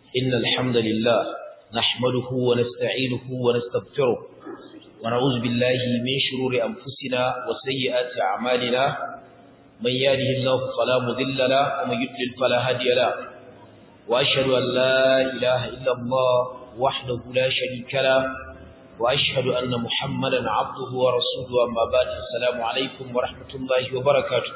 إن الحمد لله نحمده ونستعينه ونستغفره ونعوذ بالله من شرور أنفسنا وسيئات أعمالنا من يهده الله فلا مضل له ومن يضلل فلا هادي له وأشهد أن لا إله إلا الله وحده لا شريك له وأشهد أن محمدا عبده ورسوله أما بعد السلام عليكم ورحمة الله وبركاته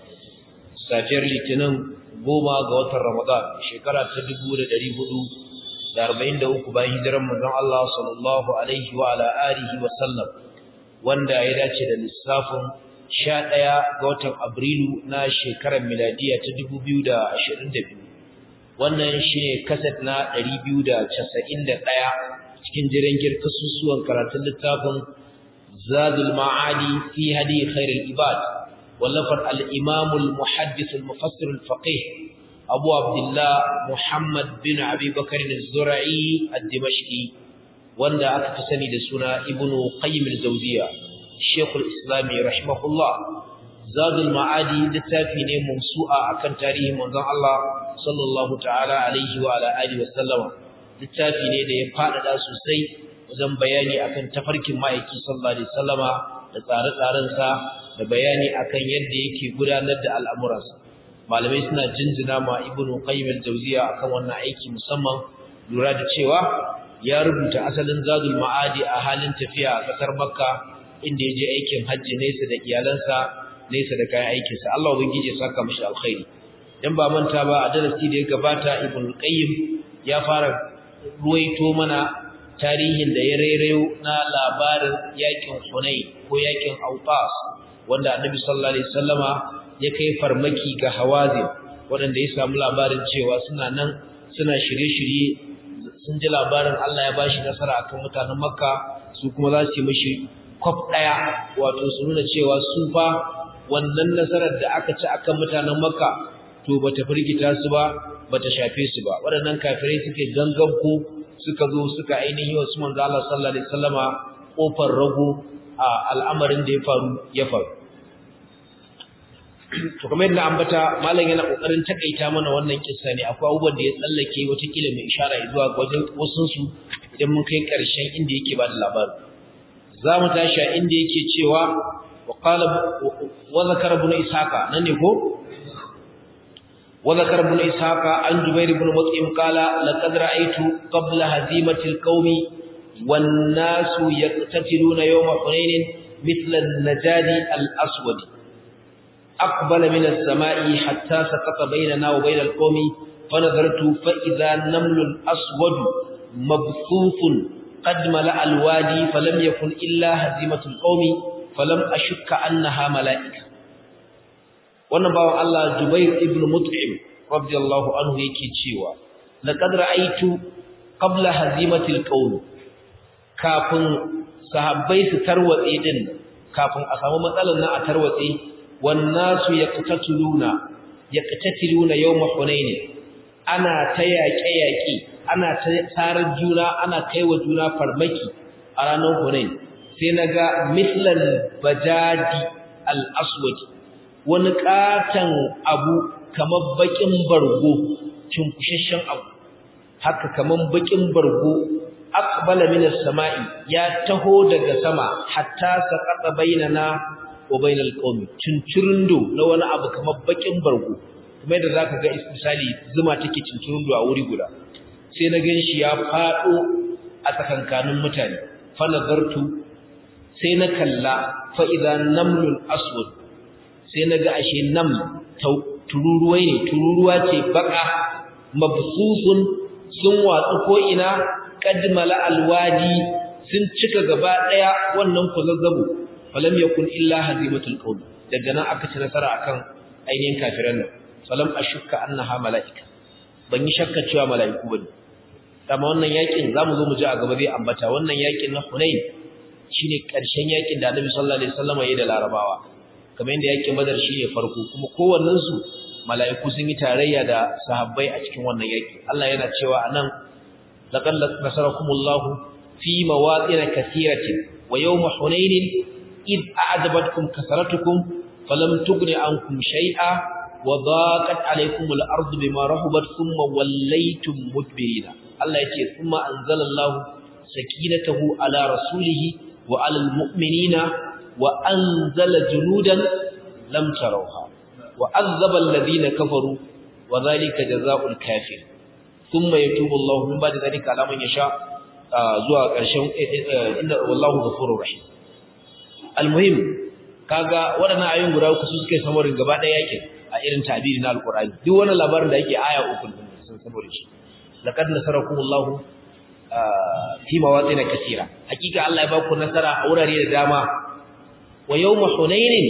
safiyar litinin goma ga watan ramadan shekara ta dubu da ɗari hudu da arba'in da uku bayan hijiran manzon Allah sallallahu alaihi wa ala alihi wa sallam wanda ya dace da lissafin sha ɗaya ga watan abrilu na shekarar miladiya ta dubu biyu da ashirin da biyu wannan shine kaset na ɗari biyu da casa'in da ɗaya cikin jirangir kasusuwan karatun littafin zadul ma'adi fi hadi khairul ibad wallafar al-imam al-muhaddith al-mufassir al-faqih abu abdullah muhammad bin abi bakr az-zura'i ad-dimashqi wanda aka fi sani da suna ibnu qayyim al-jawziya shaykh al-islam rahimahullah zadul ma'adi littafi ne mawsu'a akan tarihin manzon Allah sallallahu ta'ala alaihi wa ala alihi wa sallama littafi ne da ya faɗaɗa sosai wajen bayani akan tafarkin ma'aiki sallallahu alaihi wasallama da tsare-tsarensa da bayani akan yadda yake gudanar da al'amuransa malamai suna jinjina ma ibnu qayyim al-jawziya akan wannan aiki musamman lura da cewa ya rubuta asalin zadul ma'adi a halin tafiya a kasar makka inda ya je aikin hajji nesa da iyalansa nesa da kayan aikinsa Allah ubangiji ya saka mishi alkhairi dan ba manta ba a darasi da ya gabata ibnu qayyim ya fara ruwaito mana tarihin da ya rairayo na labarin yakin Hunayn ko yakin Autas wanda Annabi sallallahu alaihi wasallama ya kai farmaki ga Hawazin wanda ya samu labarin cewa suna nan suna shirye-shirye sun ji labarin Allah ya bashi nasara akan mutanen Makka su kuma za su yi mishi kwaf daya wato su nuna cewa su fa wannan nasarar da aka ci akan mutanen Makka to bata firgita su ba bata shafe su ba waɗannan kafirai suke ganganko suka zo suka ainihi wasu manzo Allah sallallahu alaihi wasallama kofar rago a al'amarin da ya faru ya faru to kamar yadda ambata malam yana kokarin takaita mana wannan kissa ne akwai abubuwan da ya tsallake wata kila mai ishara zuwa wajen wasun su idan mun kai karshen inda yake ba da labari za mu tashi inda yake cewa wa qala wa zakara ibn ishaqa nan ne ko وذكر ابن إسحاق عن جبير بن مطعم قال لقد رأيت قبل هزيمة القوم والناس يقتتلون يوم حنين مثل النجاد الأسود أقبل من السماء حتى سقط بيننا وبين القوم فنظرت فإذا نمل الأسود مبثوث قد ملأ الوادي فلم يكن إلا هزيمة القوم فلم أشك أنها ملائكة wannan bawan Allah Jubair ibn Mut'im radiyallahu anhu yake cewa laqad ra'aytu qabla hazimatil qaum kafin sahabbai su tarwatse din kafin a samu matsalar na a tarwatse wan nasu yaqtatuluna yaqtatiluna yawm hunain ana ta yaƙe yaƙe ana ta tsarar juna ana kaiwa juna farmaki a ranar hunain sai naga mislan bajadi al-aswad wani katon abu kamar bakin bargo cinkushashen abu haka kamar bakin bargo aqbala min as-sama'i ya taho daga sama hatta saqata bainana wa bainal qaumi cincirindo na wani abu kamar bakin bargo kuma yadda zaka ga misali zuma take cincirindo a wuri guda sai na ganshi ya fado a tsakankanin mutane fa nazartu sai na kalla fa idan namlul aswad sai na ga ashe nan tururuwai ne tururuwa ce baka mabsusun sun watsu ko ina kadmala alwadi sun cika gaba daya wannan kuzazzabo falam yakun illa hazimatul qaum daga nan aka ci nasara akan ainihin kafiran nan falam ashukka annaha malaika ban yi shakka cewa malaiku bane amma wannan yakin zamu zo mu ji a gaba zai ambata wannan yakin na Hunain shine karshen yakin da Annabi sallallahu alaihi wasallam ya yi da Larabawa kamar yadda yakin badar shi ne farko kuma kowannensu mala'iku sun yi tarayya da sahabbai a cikin wannan yaki Allah yana cewa anan laqad nasarakumullahu fi mawatin kathiratin wa yawma hunain id a'jabatkum kasaratukum falam tughni ankum shay'a wa daqat alaykum al-ardu bima rahabat thumma wallaytum mudbirina Allah yace thumma anzalallahu sakinatahu ala rasulihi wa ala al-mu'minina wa anzala junudan lam tarawha wa azaba alladhina kafaru wa dhalika jazaa'ul kafir thumma yatubu Allahu min ba'di dhalika ala man yasha zuwa ƙarshen inda wallahu ghafurur rahim almuhim kaga waɗannan ayoyin guda uku su suke samarin gaba ɗaya yake a irin tabiri na alqur'ani duk wani labarin da yake aya uku sun samare shi laqad nasarakumullahu fi mawatin kaseera hakika Allah ya ba ku nasara a wurare da dama wa yawma hunain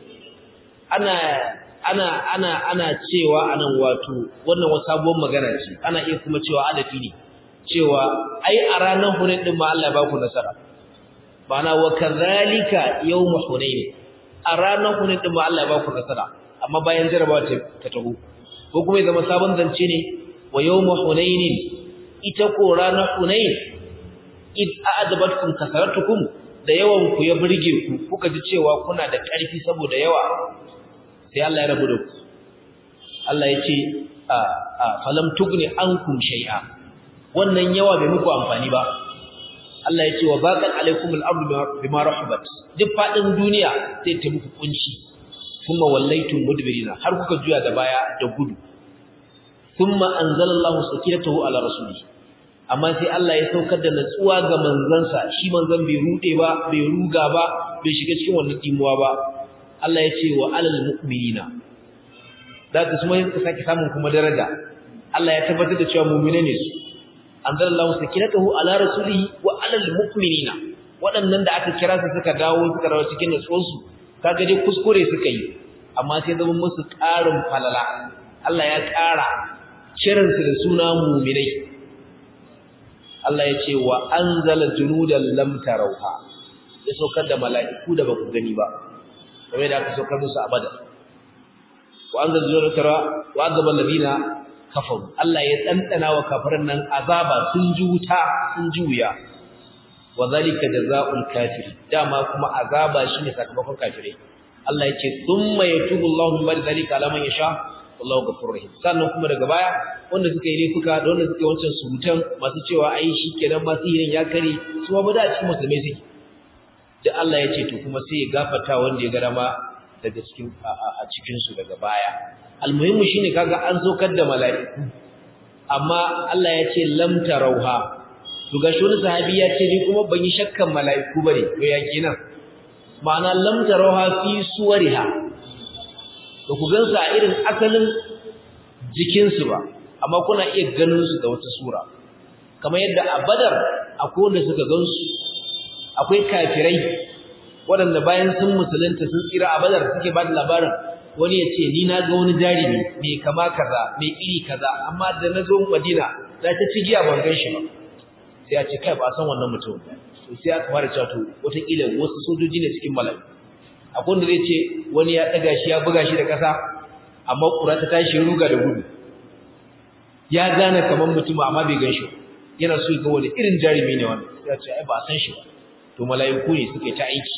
ana ana ana ana cewa anan wato wannan wata sabuwar magana ce ana iya kuma cewa adafi ne cewa ai a ranar hunain din ma Allah ya ba ku nasara bana wa kadhalika yawm hunain a ranar hunain din ma Allah ya ba ku nasara amma bayan jarabawa ta taho ko kuma ya zama sabon zance ne wa yawm hunain ita ko ranar hunain id a'adabatkum kasaratukum da yawan ku ya burge ku kuka ji cewa kuna da ƙarfi saboda yawa sai Allah ya rabu da ku Allah ya ce a a falam tugni ankum shay'a wannan yawa bai muku amfani ba Allah ya ce wa baqat alaikum al-ardu bima rahabat duk fadin duniya sai ta muku kunci kuma wallaitum mudbirina har kuka juya da baya da gudu thumma anzalallahu sakinatahu ala rasulihi amma sai Allah ya saukar da natsuwa ga manzansa shi manzon bai rude ba bai ruga ba bai shiga cikin wannan dimuwa ba Allah ya ce wa alal mu'minina zaka kuma yin sake samun kuma daraja Allah ya tabbatar da cewa mu'mine ne su anzalallahu sakinatahu ala rasulihi wa alal mu'minina waɗannan da aka kira su suka dawo suka dawo cikin natsuwarsu kaga dai kuskure suka yi amma sai zama musu ƙarin falala Allah ya ƙara kiransu da suna mu'minai Allah ya ce wa anzala junudan lam tarawha ya saukar da mala'iku da baku gani ba kamar da aka saukar musu abada wa anzala junudan tara wa azaba alladina kafaru Allah ya tsantsana wa kafirin nan azaba sun ji wuta sun ji wuya wa zalika jazaa'ul kafir dama kuma azaba shine sakamakon kafirai Allah ya ce thumma yatubu Allahu min ba'di zalika ala man yasha wallahu ghafurur rahim sannan kuma daga baya wanda suka yi laifuka da wanda suka yi wancan surutan masu cewa ai shikenan ma sihirin ya kare su ma bada a cikin musulmai suke da Allah ya ce to kuma sai ya gafarta wanda ya ga dama daga cikin a cikin su daga baya almuhimmu shine kaga an zokar da mala'iku amma Allah ya ce lam tarauha to gashi wani sahabi ya ce ni kuma ban yi shakkan mala'iku bane to ya kenan ma'ana lam tarauha fi suwariha ba ku gansu a irin asalin jikinsu ba amma kuna iya ganin su da wata sura kamar yadda a badar akwai wanda suka gansu akwai kafirai waɗanda bayan sun musulunta sun tsira a badar suke ba da labarin wani ya ce ni na ga wani jarumi mai kama kaza mai iri kaza amma da na zo madina za ta ci giya ban gan shi ba sai a ce kai ba san wannan mutum sai aka fara cewa to wataƙila wasu sojoji ne cikin mala'iku akwai wanda zai ce wani ya ɗaga shi ya buga shi da ƙasa amma ƙura ta tashi ruga da gudu ya gane kamar mutum amma bai gan shi yana so ga wani irin jarumi ne wannan ya ce ai ba san shi ba to mala'iku ne suka yi ta aiki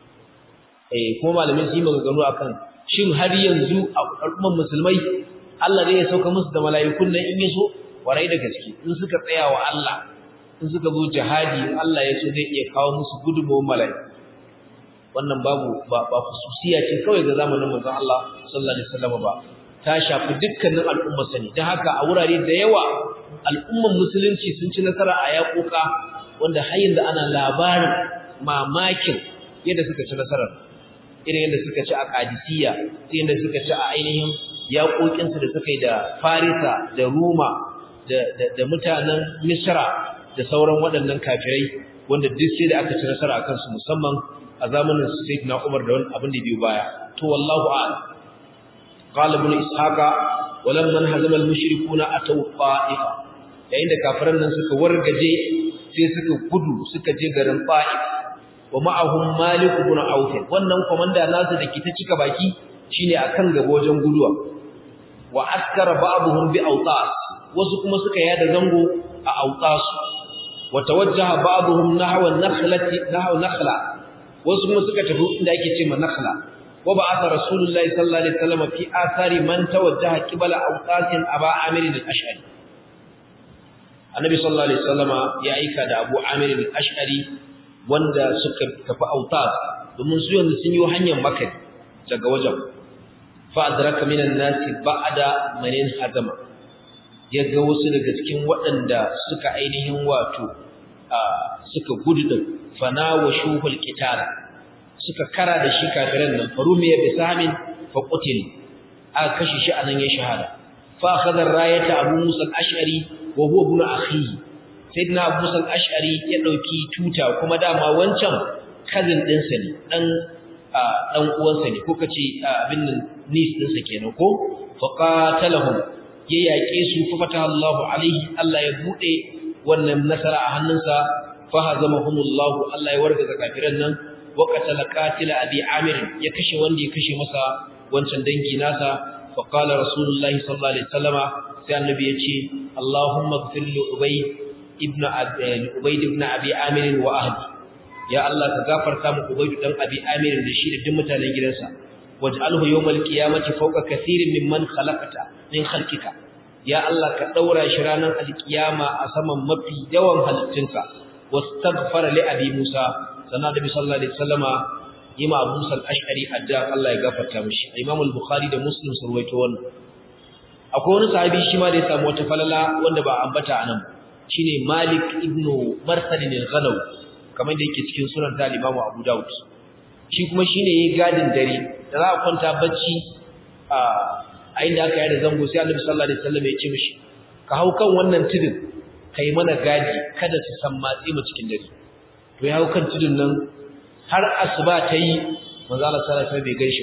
eh kuma malamin su yi maganganu akan shin har yanzu a al'umman musulmai Allah zai sauka musu da mala'ikun nan in ya so warai da gaske in suka tsaya wa Allah in suka zo jihadi Allah ya so zai iya kawo musu gudunmawar mala'iku wannan babu ba ba khususiya ce kawai ga zamanin manzon Allah sallallahu alaihi wasallam ba ta shafi dukkanin al'ummar sani dan haka a wurare da yawa al'umman musulunci sun ci nasara a yaƙoƙa wanda har yanzu ana labarin mamakin yadda suka ci nasarar irin yadda suka ci a Qadisiyya yadda suka ci a ainihin yaƙoƙin su da suka yi da Farisa da Roma da da mutanen Misra da sauran waɗannan kafirai wanda duk sai da aka ci nasara akan su musamman a zamanin Sayyidina Umar da wani abin da biyu baya to wallahu a'lam qala ibn ishaqa walamman hazama al-mushrikuuna ataw qa'ifa yayin da kafiran nan suka wargaje sai suka gudu suka je garin Ta'if wa ma'ahum Malik ibn Auf wannan komanda nasu da ke ta cika baki shine akan gaba wajen guduwa wa askara ba'dhum bi awtas wasu kuma suka yada zango a awtas wa tawajjaha ba'dhum nahwa an-nakhlati nahwa nakhla wasu kuma suka tafi inda ake cewa nakhla wa ba'atha rasulullahi sallallahu alaihi wasallam fi athari man tawajjaha qibala awqatin aba amir al-ash'ari annabi sallallahu alaihi wasallama ya aika da abu amir al-ash'ari wanda suka tafi autas domin su yanzu sun yi hanyar makka daga wajen fa adraka minan nasi ba'da manin hazama ya ga wasu daga cikin waɗanda suka ainihin wato suka gudu din fana wa shuhul qitala suka kara da shi kafiran nan farumiya bi samin fa qutil aka kashe shi anan ya shahada fa akhadha rayata abu musa al-ash'ari wa huwa ibn akhihi sayyidina abu musa al-ash'ari ya dauki tuta kuma dama wancan cousin ɗinsa ne dan dan uwansa ne ko kace abin nan nis ɗinsa kenan ko fa qatalahum ya yaƙe su fa fataha Allahu alaihi Allah ya bude wannan nasara a hannunsa fa hazamahumullahu Allah ya wargaza kafiran nan wa qatala qatila abi amir ya kashe wanda ya kashe masa wancan dangi nasa fa qala rasulullahi sallallahu alaihi wasallama sai annabi ya ce Allahumma ighfir li ubay ibn ubayd ibn abi amir wa ahli ya Allah ka gafarta mu ubayd dan abi amir da shi da duk mutanen gidansa waj'alhu yawmal qiyamati fawqa kathirin mimman khalaqta min khalqika ya Allah ka daura shi ranar alkiyama a saman mafi yawan halittunka wastaghfara li abi Musa sannan da sallallahu alaihi wasallama yima Abu Musa al-Ash'ari adda Allah ya gafarta mishi Imam al-Bukhari da Muslim sun rawaito wannan akwai wani sahabi shi ma da ya samu wata falala wanda ba ambata anan shine Malik ibn Marsad al-Ghanawi kamar da yake cikin sunan ta Imam Abu Dawud shi kuma shine yayi gadin dare da za a kwanta bacci a a inda aka yi da zango sai Annabi sallallahu alaihi wasallam ya ce mishi ka hau kan wannan tudun kai mana gadi kada su san matsi mu cikin dare to ya hau kan tudun nan har asuba ta yi manzo Allah sallallahu alaihi wasallam bai gaishe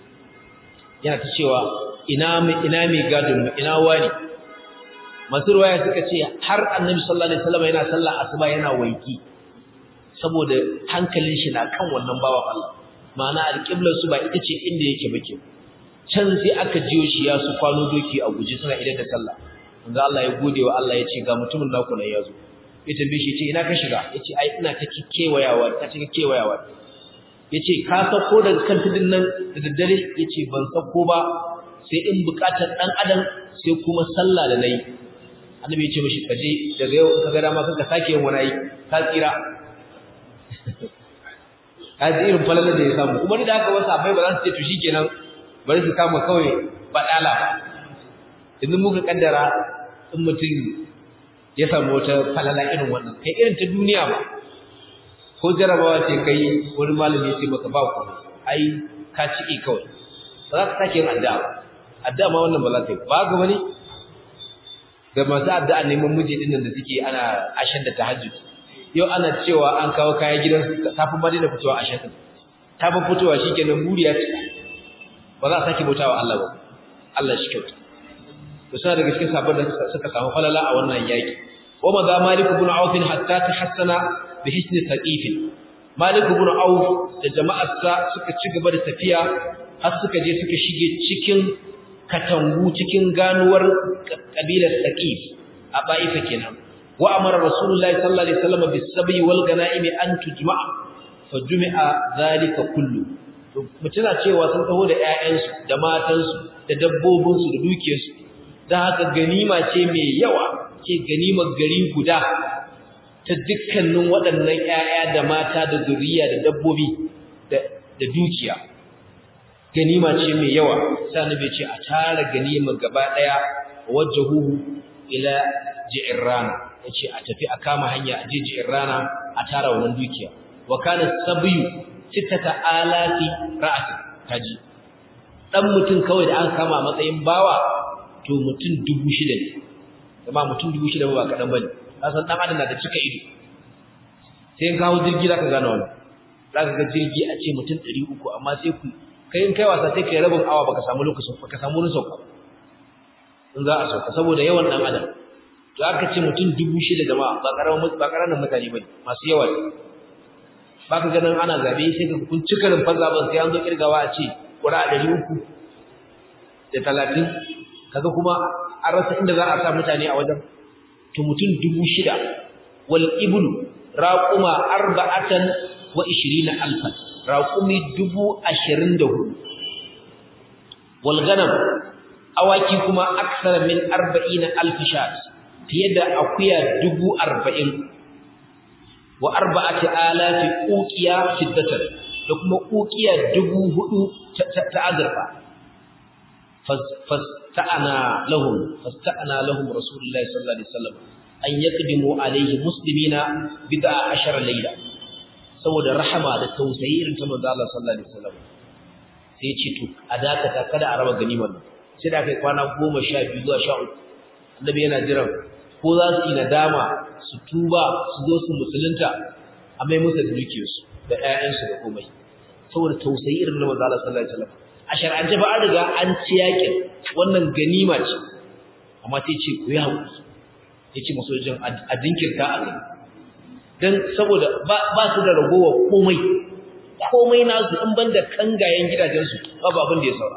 yana ta cewa ina mai ina mai gadin mu ina wani masu ruwaya suka ce har Annabi sallallahu alaihi wasallam yana sallah asuba yana waiki saboda hankalin shi na kan wannan bawan Allah ma'ana alƙiblar su ba ita ce inda yake bake can sai aka jiyo shi ya su kwano doki a guji suna idan da sallah manzo Allah ya gode wa Allah ya ce ga mutumin naku nan yazo ya tambaye shi ce ina ka shiga yace ai ina ta kewayawa ta cikin kewayawa yace ka sako daga kan tudun nan da daddare yace ban sako ba sai in bukatar dan adam sai kuma sallah da nayi annabi yace mishi kaje daga yau ka ga dama kanka sake yin wani ka tsira kaji irin falalar da ya samu kuma da haka wasu abai ba za su ce to shikenan bari su kama kawai badala ba idan muka kaddara in mutum ya samu wata falala irin wannan kai irin ta duniya ba ko jarabawa ce kai wani malami ya ce maka ba ku ai ka ciki kawai ba za ka sake yin addu'a ba addu'a ma wannan ba za ka yi ba ga wani ga masu addu'a neman miji din da suke ana ashen da tahajjud yau ana cewa an kawo kaya gidansu ta fi madina fitowa a shakin ta fi fitowa shi kenan buriya ce ba za a sake bautawa Allah ba Allah shi kyauta to suna daga cikin sabon da suka samu falala a wannan yaki wa ma za malik ibn auf hatta tahassana bi hisni saqif malik ibn auf da jama'arsa suka ci gaba da tafiya har suka je suka shige cikin katangu cikin ganuwar kabilar saqif a ba'ifa kenan وأمر رسول الله صلى الله عليه وسلم بالسبي والغنائم أن تجمع فجمع ذلك كله mutuna cewa sun taho da ƴaƴansu da matansu da dabbobinsu da dukiyarsu dan haka ganima ce mai yawa ce ganimar gari guda ta dukkanin waɗannan ƴaƴa da mata da zuriya da dabbobi da dukiya ganima ce mai yawa sai annabi ce a tara ganima gaba daya wajhuhu ila ji'rana yace a tafi a kama hanya a jijiyar rana a tara wannan dukiya wa kana sabiyu sittata alati ra'atin kaji dan mutum kawai da aka kama matsayin bawa to mutum dubu shida ne kuma mutum dubu shida ba kadan bane kasan dan adam na da cika ido sai in kawo jirgi zaka gane wannan zaka ga jirgi a ce mutum 300 amma sai ku kai in kai wasa sai kai rabin awa baka samu lokacin baka samu wurin sauka in za a sauka saboda yawan dan adam to aka ce mutum dubu shida jama'a ba karamin ba karamin mutane bane masu yawa ne baka ganin ana zabe sai ka kun cika rumfar zaben sai an zo kirgawa a ce kura 300 da 30 kaga kuma an rasa inda za a sa mutane a wajen to mutum dubu shida wal ibnu raquma arba'atan wa 20 alfan raqumi dubu 24 wal ganam awaki kuma aksara min 40 alf shat fiye da akuya 40 wa arba'ati alafi uqiya fiddatan da kuma uqiya 4000 ta azurfa fasta'ana lahum fasta'ana lahum rasulullahi sallallahu alaihi wasallam an yaqdimu alaihi muslimina bid'a ashara layla saboda rahama da tausayi irin ta manzo Allah sallallahu alaihi wasallam sai ya ce to a dakata kada a raba ganimar sai da kai kwana 12 zuwa 13 annabi yana jiran ko za su yi nadama su tuba su zo su musulunta a mai musu dukiyarsu da ƴaƴansu da komai saboda tausayi irin na manzo Allah sallallahu alaihi wasallam a shar'ance ba an riga an ci yakin wannan ganima ce amma sai ce ku yi haƙuri ya ce masojin a jinkirta a kai don saboda ba su da ragowa komai komai nasu in ban da kangayen gidajensu babu abin da ya saura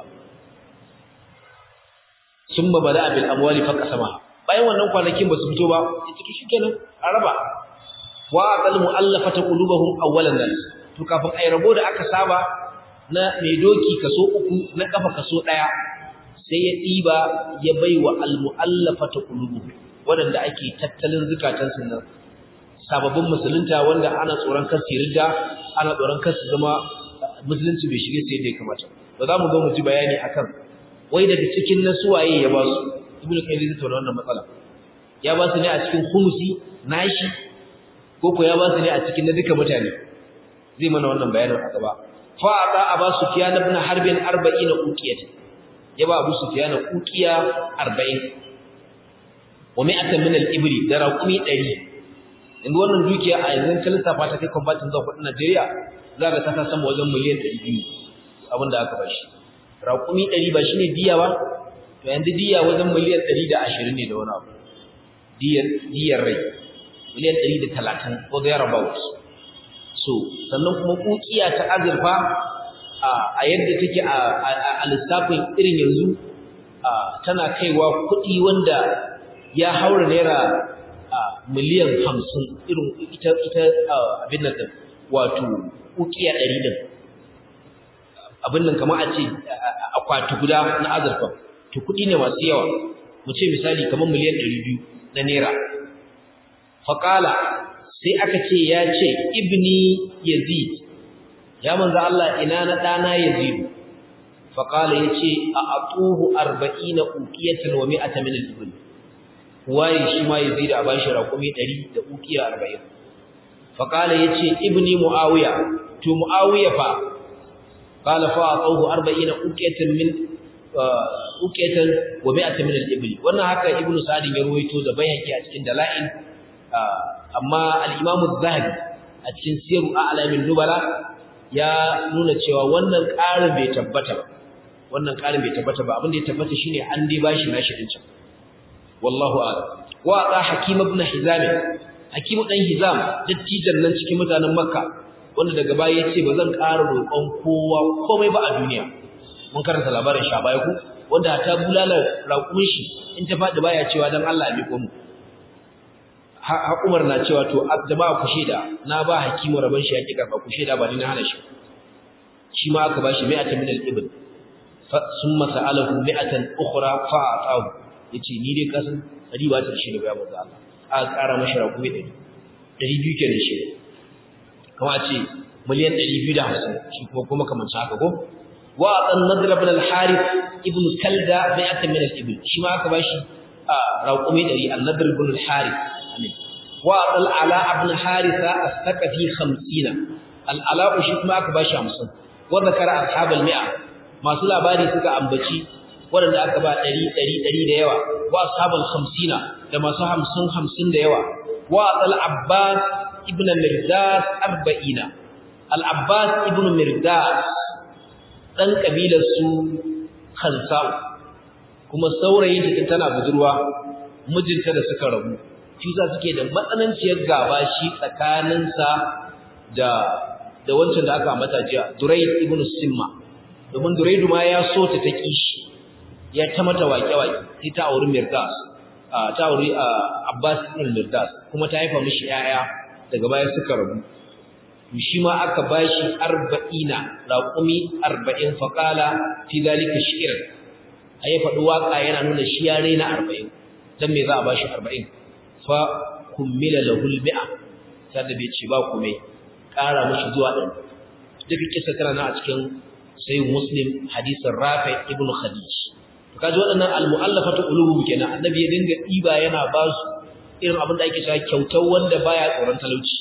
sun ba bada abin amwali faka sama bayan wannan kwanakin ba su fito ba ya ciki shi kenan a raba wa aqal mu'allafata qulubuhum awwalan nas to kafin ai rabo da aka saba na mai doki kaso uku na kafa kaso daya sai ya diba ya baiwa al mu'allafata qulubuhum waɗanda ake tattalin zukatansu nan sababbin musulunta wanda ana tsoron kar su ridda ana tsoron kar su zama musulunci bai shige sai da ya kamata ba za mu zo mu ji bayani akan wai daga cikin nasuwaye ya ba su ibnu qayyim zai tauna wannan matsala ya ba su ne a cikin khumusi nashi ko ko ya ba su ne a cikin na duka mutane zai mana wannan bayanin a gaba fa ata aba sufyan ibn harbin 40 uqiyat ya ba abu sufyan uqiya 40 wa mi'atan min al-ibli da raqumi 100 inda wannan dukiya a yanzu kan lissafa ta kai convertin zuwa kudin Najeriya za ka ta sama wajen miliyan 200 abinda aka bashi raqumi 100 ba shine diya ba to yanzu diya wajen miliyan 120 ne da wani abu diyar diyar rai miliyan 130 ko there about so sannan kuma kukiya ta azurfa a yadda take a lissafin irin yanzu tana kaiwa kuɗi wanda ya haura naira miliyan hamsin irin ita ita abin nan din wato ukiya ɗari din abin nan kamar a ce akwati guda na azurfa to kuɗi ne masu yawa mu ce misali kamar miliyan ɗari biyu na naira faƙala sai aka ce ya ce ibni yazid ya manzo Allah ina na ɗana yazid faƙala ya ce a atuhu arba'ina uqiyatan wa mi'ata min al-ibn waye shi ma yazid a bashi raƙumi 100 da uqiya 40 faqala yace ibni muawiya to muawiya fa qala fa atahu 40 uqiyatan min uqiyatan wa mi'atan min al-ibl wannan haka ibnu sa'd ya ruwaito da bayhaqi a cikin dalail amma al-imam az-zahabi a cikin siru a'lamin nubala ya nuna cewa wannan ƙarin bai tabbata ba wannan ƙarin bai tabbata ba abin da ya tabbata shine an dai bashi nashi din can wallahu a'lam wa ata hakim ibn hizam hakim dan hizam dattijan nan cikin mutanen makka wanda daga baya yace bazan ƙara roƙon kowa komai ba a duniya mun karanta labarin sha baya ku wanda ta bulalar raƙumin shi in ta faɗi baya cewa dan Allah ya miko mu ha Umar na cewa to jama'a ku sheda na ba hakimu rabon shi yake karba ku sheda ba ni na hana shi shi ma aka bashi mi'atan min al-ibn fa summa sa'alahu mi'atan ukhra fa ata'u yace ni dai kasan dari ba ta shi da bayan manzo Allah a ƙara mashi rakumi 100 200 kenan shi kuma a ce miliyan 250 shi kuma kuma kamar haka ko wa an nadr ibn al-harith ibn kalda mi'atan min al-ibn shi ma aka bashi rakumi 100 an-nadr ibn al-harith amin wa al ala ibn haritha as-saqafi 50 al-ala shi kuma aka bashi 50 wa zakara ashab al-mi'a masu labari suka ambaci waɗanda aka ba ɗari ɗari ɗari da yawa wa ashabal hamsina da masu hamsin hamsin da yawa wa al abbas ibn mirdas arba'ina al abbas ibn mirdas ɗan ƙabilar su khansa'u kuma saurayin ta tana budurwa mijinta da suka rabu shi za suke da matsananciyar gaba shi tsakaninsa da da wancan da aka ambata jiya durayd ibn simma domin duraydu ma ya so ta ta kishi ya ta mata waƙe-waƙe sai ta auri Mirdas ta auri Abbas ibn Mirdas kuma ta haifa mishi yaya daga baya suka rabu to shi ma aka bashi 40 raqumi 40 faqala fi zalika shi'r a ya faɗi waƙa yana nuna shi ya raina arba'in don me za a ba shi arba'in fa kummila lahul mi'a sai da bai ce ba kume ƙara mashi zuwa ɗan duka kisa tana na a cikin sai muslim hadisin rafi ibn khadij to kaji waɗannan almu'allafatu qulubuhum kenan annabi ya dinga ɗiba yana ba su irin abin da ake cewa kyautar wanda baya tsoron talauci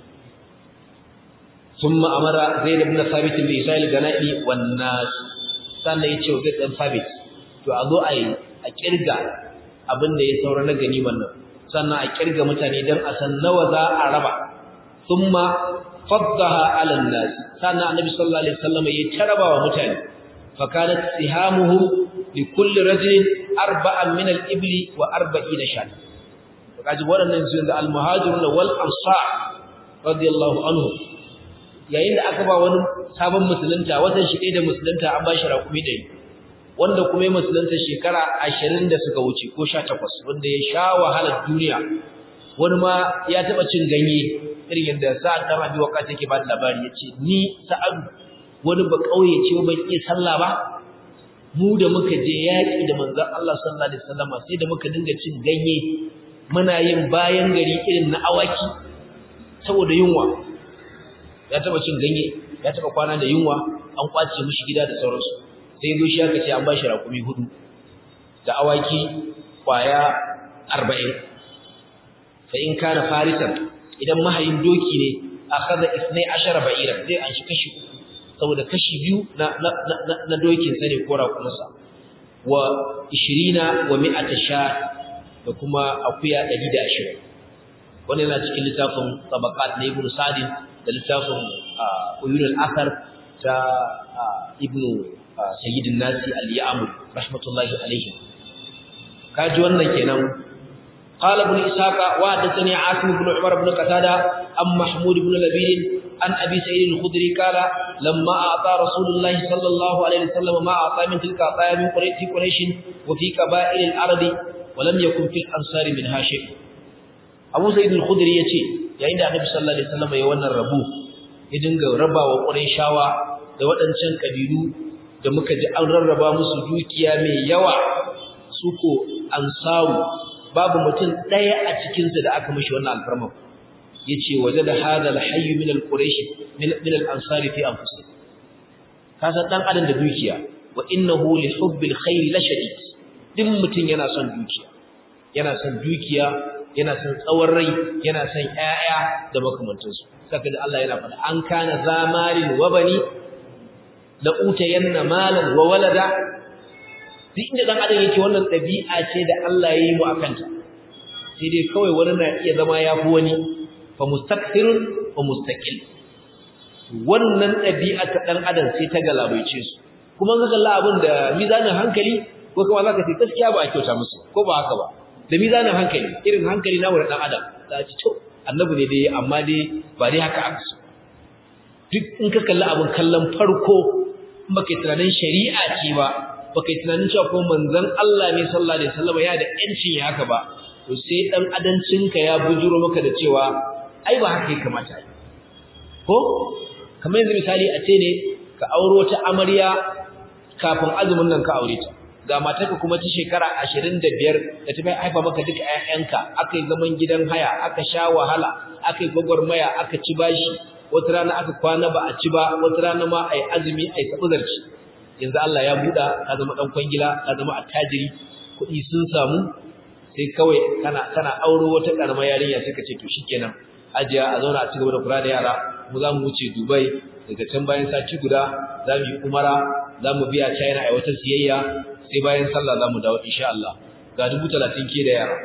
ثم أمر زيد بن ثابت بإسرائيل الغنائم والناس sannan ya ce wa zai sabit to a zo a yi a kirga abin da ya saura na ganiman nan sannan a kirga mutane don a san nawa za a raba thumma faddaha ala nas sannan annabi sallallahu alaihi wasallam ya taraba wa mutane fa kanat sihamuhu li kulli rajulin arba'an min al-ibli wa arba'ina shat kaji waɗannan su da al-muhajirun wal ansar radiyallahu anhum yayin da aka ba wani sabon musulunta watan shi ɗaya da musulunta an ba shi raƙumi ɗari wanda kuma ya musulunta shekara ashirin da suka wuce ko sha takwas wanda ya sha wahalar duniya wani ma ya taɓa cin ganye irin yadda sa'ad ɗan abi waka take ba da labari ya ce ni sa'ad wani ba ƙauye ce ban iya sallah ba mu da muka je yaƙi da manzon Allah sallallahu alaihi wasallam sai da muka dinga cin ganye muna yin bayan gari irin na awaki saboda yunwa ya taba cin ganye ya taba kwana da yunwa an kwace mishi gida da sauransu sai zo shi aka ce an bashi rakumi hudu da awaki kwaya 40 fa in kana farisan idan mahayin doki ne akhadha 12 ba'ira zai an shi kashi saboda kashi biyu na na na, na dokin sa ne ko rakumansa wa 20 wa 100 sha da kuma akuya 120 wannan yana cikin littafin tabaqat na ibnu sa'd da littafin uyunul asar ta ibnu sayyidin nasi al-ya'mur rahmatullahi alayhi kaji wannan kenan قال ابن إسحاق وحدثني عاصم بن عمر بن قتادة عن محمود بن لبيد عن أبي سعيد الخدري قال لما أعطى رسول الله صلى الله عليه وسلم ما أعطى من تلك أعطايا من قريش قريش وفي قبائل الأرض ولم يكن في الأنصار منها شيء أبو سعيد الخدري يتي yayin da Annabi sallallahu alaihi wasallam ya wannan rabu ya dinga rabawa Qurayshawa da waɗancan kabilu da muka ji an rarraba musu dukiya mai yawa suko ansaru babu mutum daya a cikin su da aka mishi wannan alfarma yace wajada hadha alhayy min alquraish min min alansari fi anfusih kasa dan adam da dukiya wa innahu li hubbil khair la shadid din mutum yana son dukiya yana son dukiya yana son tsawon rai yana son ƴaƴa da makamantansu saka da Allah yana faɗa an kana zamalin wa bani la utayanna malan wa walada duk inda dan adam yake wannan dabi'a ce da Allah ya yi mu akan ta sai dai kawai wani na iya zama yafi wani fa mustakthirun wa mustaqil wannan dabi'a ta dan adam sai ta galabaice su kuma ga kalla abin da mizanin hankali ko kuma zaka ce gaskiya ba a kyauta musu ko ba haka ba da mizanin hankali irin hankali na wurin dan adam za ci to annabi ne dai amma dai ba dai haka aka so duk in ka kalli abin kallon farko in baka yi tunanin shari'a ce ba baka yi tunanin cewa ko manzon Allah ne sallallahu alaihi wasallam ya da yancin ya haka ba to sai dan adancinka ya bujuro maka da cewa ai ba haka ya kamata ko kamar yanzu misali a ce ne ka auro ta amarya kafin azumin nan ka aure ta ga matarka kuma ta shekara 25 da ta haifa maka duka ƴaƴanka akai zaman gidan haya aka sha wahala akai gwagwarmaya aka ci bashi wata rana aka kwana ba a ci ba wata rana ma ai azumi ai sabuzarci yanzu Allah ya buɗa ka zama dan kwangila ka zama attajiri kuɗi sun samu sai kawai kana kana auro wata karamar yarinya sai ka ce to shikenan ajiya a zauna a cigaba da kula da yara mu za mu wuce Dubai daga can bayan sati guda za mu yi umara za mu biya China a wata siyayya sai bayan sallah za mu dawo insha Allah ga dubu talatin ke da yara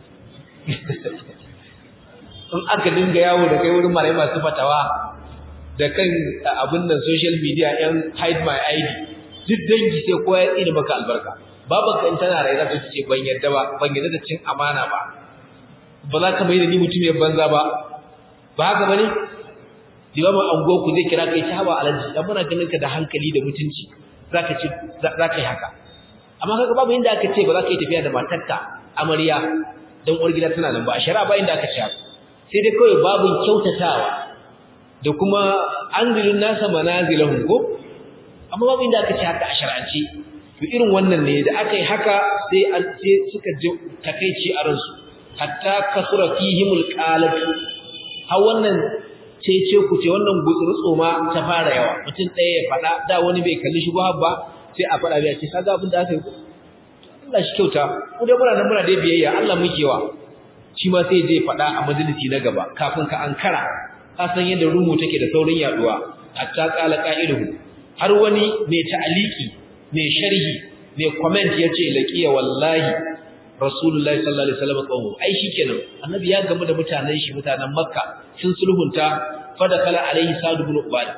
in aka dinga yawo da kai wurin malai masu fatawa da kan abin nan social media yan hide my ID duk dangi sai kowa ya tsini maka albarka babu kan tana rai za ta ce ban yadda ba ban yadda da cin amana ba ba za ka mai da ni mutum ya banza ba ba haka bane limamin anguwa ku zai kira kai ta hawa alaji dan muna ganin ka da hankali da mutunci zaka ci zaka yi haka amma kaga babu inda aka ce ba za ka yi tafiya da matarka amarya dan uwar gida tana nan ba a shari'a ba inda aka ce sai dai kawai babu kyautatawa da kuma anzilun nasa manazilahum ko amma babu inda aka ce haka a shar'ance to irin wannan ne da aka yi haka sai an sai suka ji takeici a ransu hatta kasura fihimul qalatu har wannan cece ku ce wannan gutsuru ma ta fara yawa mutum ɗaya ya faɗa da wani bai kalli shi ba sai a faɗa bai ce kaga abin da aka yi Allah shi kyauta ku dai muna nan muna dai biyayya Allah muke wa shi ma sai je faɗa a majalisi na gaba kafin ka ankara ka san yadda rumu take da saurin yaduwa hatta qala qa'iluhu har wani mai ta'aliki mai sharhi mai comment yace laqiya wallahi rasulullahi sallallahu alaihi wasallam qawmu ai shikenan annabi ya gamu da mutanen shi mutanen makka sun sulhunta fada kala alaihi sa'd ibn ubad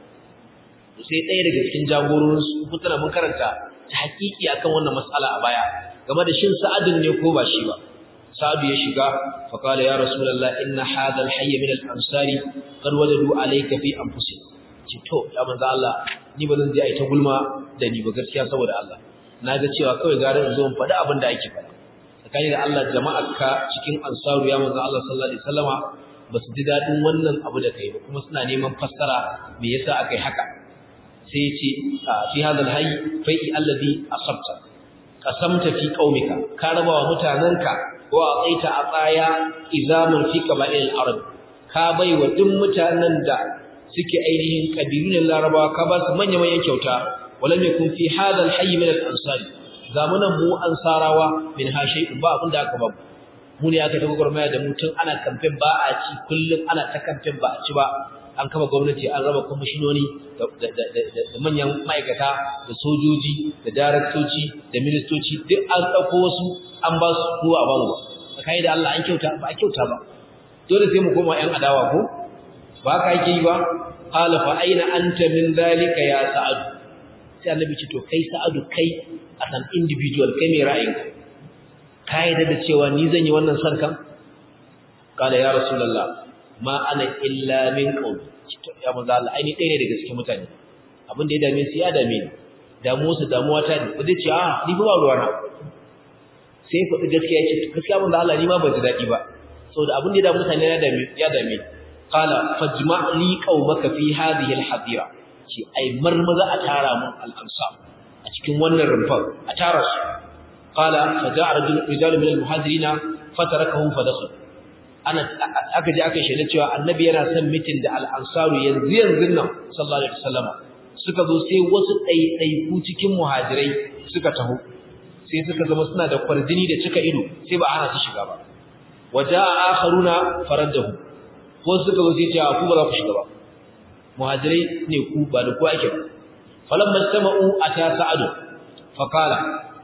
sai ɗaya daga cikin jagororin su mutuna mun karanta ta hakiki akan wannan mas'ala a baya game da shin sa'adun ne ko ba shi ba sa'ad ya shiga fa kala ya rasulullah inna hadha al-hayy min al-ansari qad wajadu alayka fi anfusihim ce to ya manzo Allah ni ba zan je ai ta gulma da ni ba gaskiya saboda Allah naga cewa kawai gara in zo in faɗi abin da ake faɗa tsakani da Allah jama'arka cikin ansaru ya manzo Allah sallallahu alaihi wasallama ba su ji dadin wannan abu da kai ba kuma suna neman fassara me yasa akai haka sai ya ce fi hadal hayy fai'i alladhi asabta qasamta fi qaumika ka raba wa mutananka wa ataita ataya izamun fi qaba'il arab ka bai wa duk mutanen da suke ainihin kabilun larabawa ka ba su manya manyan kyauta walam yakun fi hadal hayy min al-ansari zamanan mu ansarawa min ha shay'un ba abinda aka babu mu ne aka tafi gurmaya da mutum ana kamfen ba a ci kullum ana ta kamfen ba a ci ba an kama gwamnati an raba kwamishinoni da manyan ma'aikata da sojoji da daraktoci da ministoci duk an ɗauko wasu an ba su kowa ba mu ba kai da Allah an kyauta ba a kyauta ba dole sai mu koma ƴan adawa ko ba ka yake yi ba qala fa aina anta min zalika ya sa'ad sai annabi ce to kai sa'adu kai as an individual kai mai ra'ayinka ka yarda da cewa ni zan yi wannan sarkan qala ya rasulullah ma ana illa min qawl ya manzo Allah ai ni ɗaya ne daga cikin mutane abin da ya dame su ya dame ni damu su damuwa ta ne zai ce a ni ba ruwa na sai faɗi gaskiya ce gaskiya manzo Allah ni ma ban ji daɗi ba saboda abin da ya dame mutane ya dame ya dame qala fajma' li qaumaka fi hadhihi al-hadira ce ai marmaza a tara mun al-ansar a cikin wannan rumfar a tara su qala faja'a rajul rijalun min al-muhajirina fatarakahu fadakhal ana aka je aka shaida cewa annabi yana son mitin da al-ansaru yanzu yanzu nan sallallahu alaihi wasallam suka zo sai wasu ɗaiɗaiku cikin muhajirai suka taho sai suka zama suna da kwarjini da cika ido sai ba ana su shiga ba waja'a akharuna faraddahu wasu suka zo sai ce ku ba za ku shiga ba muhajirai ne ku ba da ku ake ba falamma sama'u ata sa'adu faqala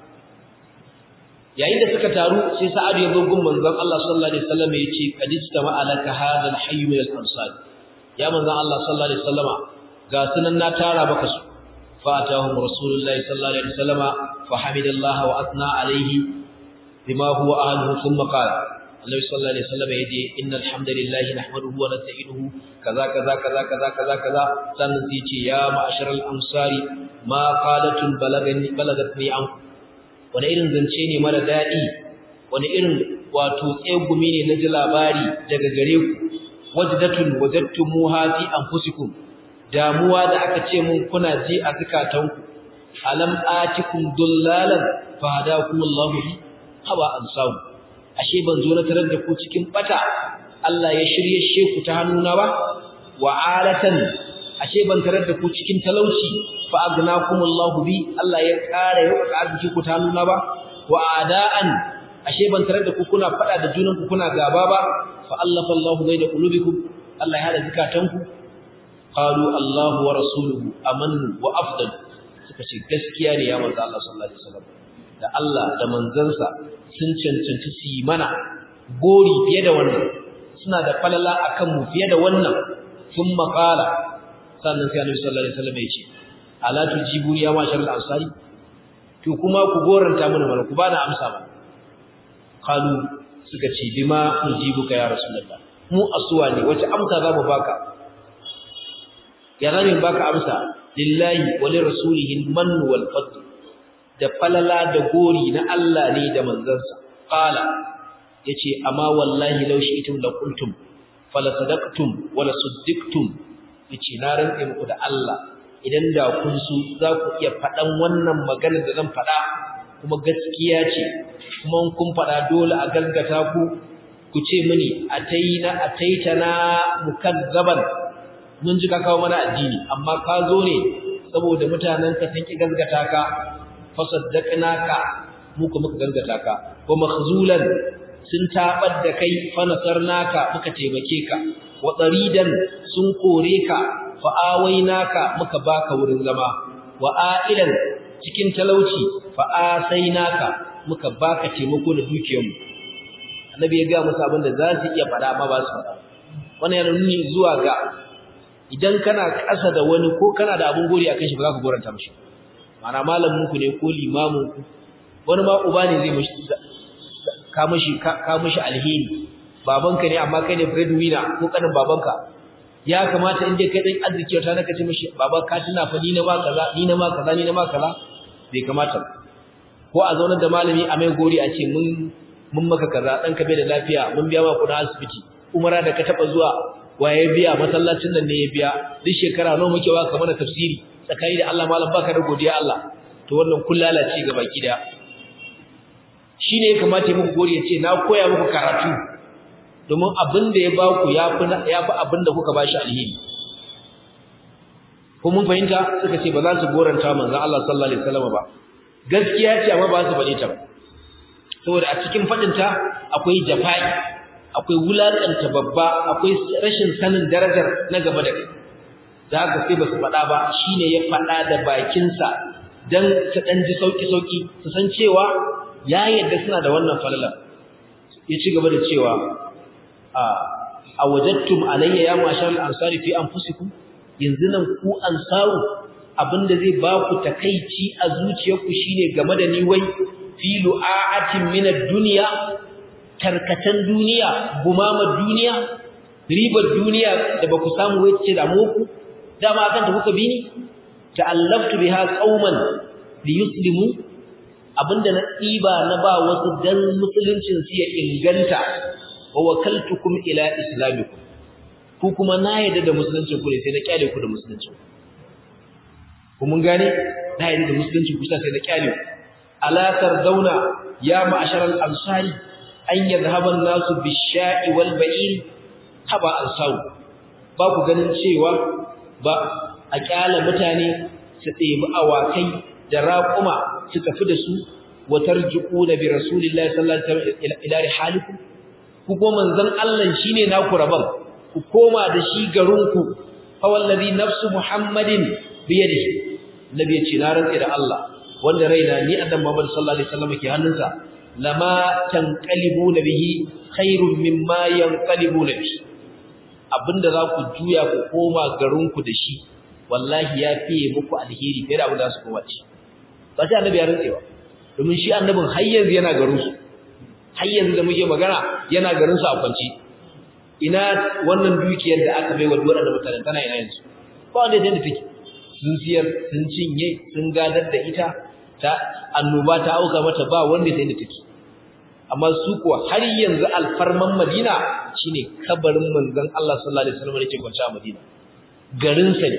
yayin da suka taru sai sa'ad ya zo gun manzon Allah sallallahu alaihi wasallam ya ce qad istama alaka hadha al-hayy min al-ansar ya manzon Allah sallallahu alaihi wasallama ga sunan na tara maka su fa atahum rasulullahi sallallahu alaihi wasallama fa hamidallahi wa athna alaihi bima huwa ahluhu thumma qala Annabi sallallahu alaihi wasallam yace innal hamdalillahi nahmaduhu wa nasta'inuhu kaza kaza kaza kaza kaza kaza sannan sai ce ya ma'asharal ansari ma qalatun balagani balagatni anku wani irin zance ne mara daɗi wani irin wato tsegumi ne na ji labari daga gare ku wajdatun wajadtumuha fi anfusikum damuwa da aka ce mun kuna ji a zakatanku alam atikum dullalan fa hadakumullahu bi haba ansahu ashe ban zo na tarar da ku cikin bata Allah ya shirye sheku ta hannuna ba wa alatan ashe ban tarar da ku cikin talauci fa agnakumullahu bi Allah ya kare ya arziki ku ta nuna ba wa adaan ashe ban tarar da ku kuna fada da junan ku kuna gaba ba fa allafa Allahu baina qulubikum Allah ya hada zakatanku qalu Allahu wa rasuluhu amannu wa afdal suka ce gaskiya ne ya manzo Allah sallallahu alaihi wasallam da Allah da manzansa sun cancanci su yi mana gori fiye da wannan suna da falala akan mu fiye da wannan sun maƙala sannan sai annabi sallallahu alaihi wasallam ya ce ala tujibu ya mashar al-ansari to kuma ku goranta mana mana ku bana amsa ba qalu suka ce bima nujibuka ya rasulullah mu asuwa ne wace amsa za mu baka ya zamin baka amsa lillahi wa li rasulihi al-man wal fadl da falala da gori na Allah ne da manzansa qala yace amma wallahi law shi'tum la qultum fala sadaqtum wala suddaqtum yace na rantsa muku da Allah idan da kun su za ku iya faɗan wannan magana da zan faɗa kuma gaskiya ce kuma kun faɗa dole a gaskata ku ku ce mini ataina ataitana mukazzaban mun ji ka kawo mana addini amma ka zo ne saboda mutanen ka sun ki gaskata ka fasaddaqnaka mu kuma muka gaskata ka wa makhzulan sun tabar da kai fa nasarnaka muka taimake ka wa tsaridan sun kore ka fa awainaka muka baka wurin zama wa ailan cikin talauci fa asainaka muka baka taimako da dukiyarmu annabi ya ga musu abin da za su iya faɗa amma ba su faɗa wannan yana nuni zuwa ga idan kana ƙasa da wani ko kana da abin gori akan shi ba za ka goranta mishi ma'ana malamin ku ne ko limamin ku wani ma uba ne zai mishi ka mishi ka mishi alheri babanka ne amma kai ne breadwinner ko kanin babanka ya kamata in dai kai dan arziki wata naka ce mishi baba ka tuna fa ni na ma kaza ni na ma kaza ni na ma kaza bai kamata ko a zaunar da malami a mai gori a ce mun mun maka kaza dan ka bai da lafiya mun biya ma kudin asibiti umara da ka taba zuwa waye biya masallacin nan ne ya biya duk shekara nawa muke wa kamar tafsiri tsakani da Allah malam baka da godiya Allah to wannan kullalace ga baki da shine ya kamata ya muku gori ya ce na koya muku karatu domin abin da ya ba ku ya fi abin da kuka ba shi alheri ko mun fahimta suka ce ba za su goranta manzan Allah sallallahu alaihi wasallam ba gaskiya ce amma ba su faɗe ta ba saboda a cikin faɗinta akwai jafa'i akwai wulaƙanta babba akwai rashin sanin darajar na gaba da kai da haka sai ba su faɗa ba shine ya faɗa da bakinsa don su ɗan ji sauƙi-sauƙi su san cewa ya yadda suna da wannan falala ya ci gaba da cewa a wajattum alayya ya mashar al-ansari fi anfusikum yanzu nan ku ansaru abinda zai ba ku takeici a zuciyarku shine game da ni wai fi lu'atin min ad-dunya tarkatan duniya gumama duniya ribar duniya da ba ku samu wai ce da ku dama akan ta kuka bi ni ta'allaftu biha qauman liyuslimu abinda na tsiba na ba wasu dan musuluncin su ya inganta wa wakaltukum ila islamikum ku kuma na yadda da musulunci ku ne sai na kyale ku da musulunci ku mun gane na yadda da musulunci ku sai na kyale ku ala tardauna ya ma'ashar al-ansari an yadhhaba an-nasu bish-sha'i wal ba'ir haba ansaru ba ku ganin cewa ba a kyale mutane su ɗebi awakai da raƙuma su tafi da su wa tarji'una bi rasulillahi sallallahu alaihi wasallam ila rihalikum ku ko manzon Allah shine naku rabon ku koma da shi garinku fa wallazi nafsu muhammadin bi yadihi nabi yace na rantsa da Allah wanda raina ni annabi Muhammad sallallahu alaihi wasallam ke hannunsa lama tanqalibuna bihi khairun mimma yanqalibuna bihi abinda za ku juya ku koma garinku da shi wallahi ya fiye muku alheri fiye da abin da su koma ci ba sai annabi ya rantsewa domin shi annabin har yanzu yana garinsu har yanzu da muke magana yana garin su a kwance ina wannan dukiyar da aka bai wa waɗanda mutane tana ina yanzu ba wanda ya take sun siyar sun cinye sun gadar da ita ta annoba ta auka mata ba wanda ya da take amma su kuwa har yanzu alfarman Madina shine kabarin manzon Allah sallallahu alaihi wasallam da ke kwance a Madina garin sa ne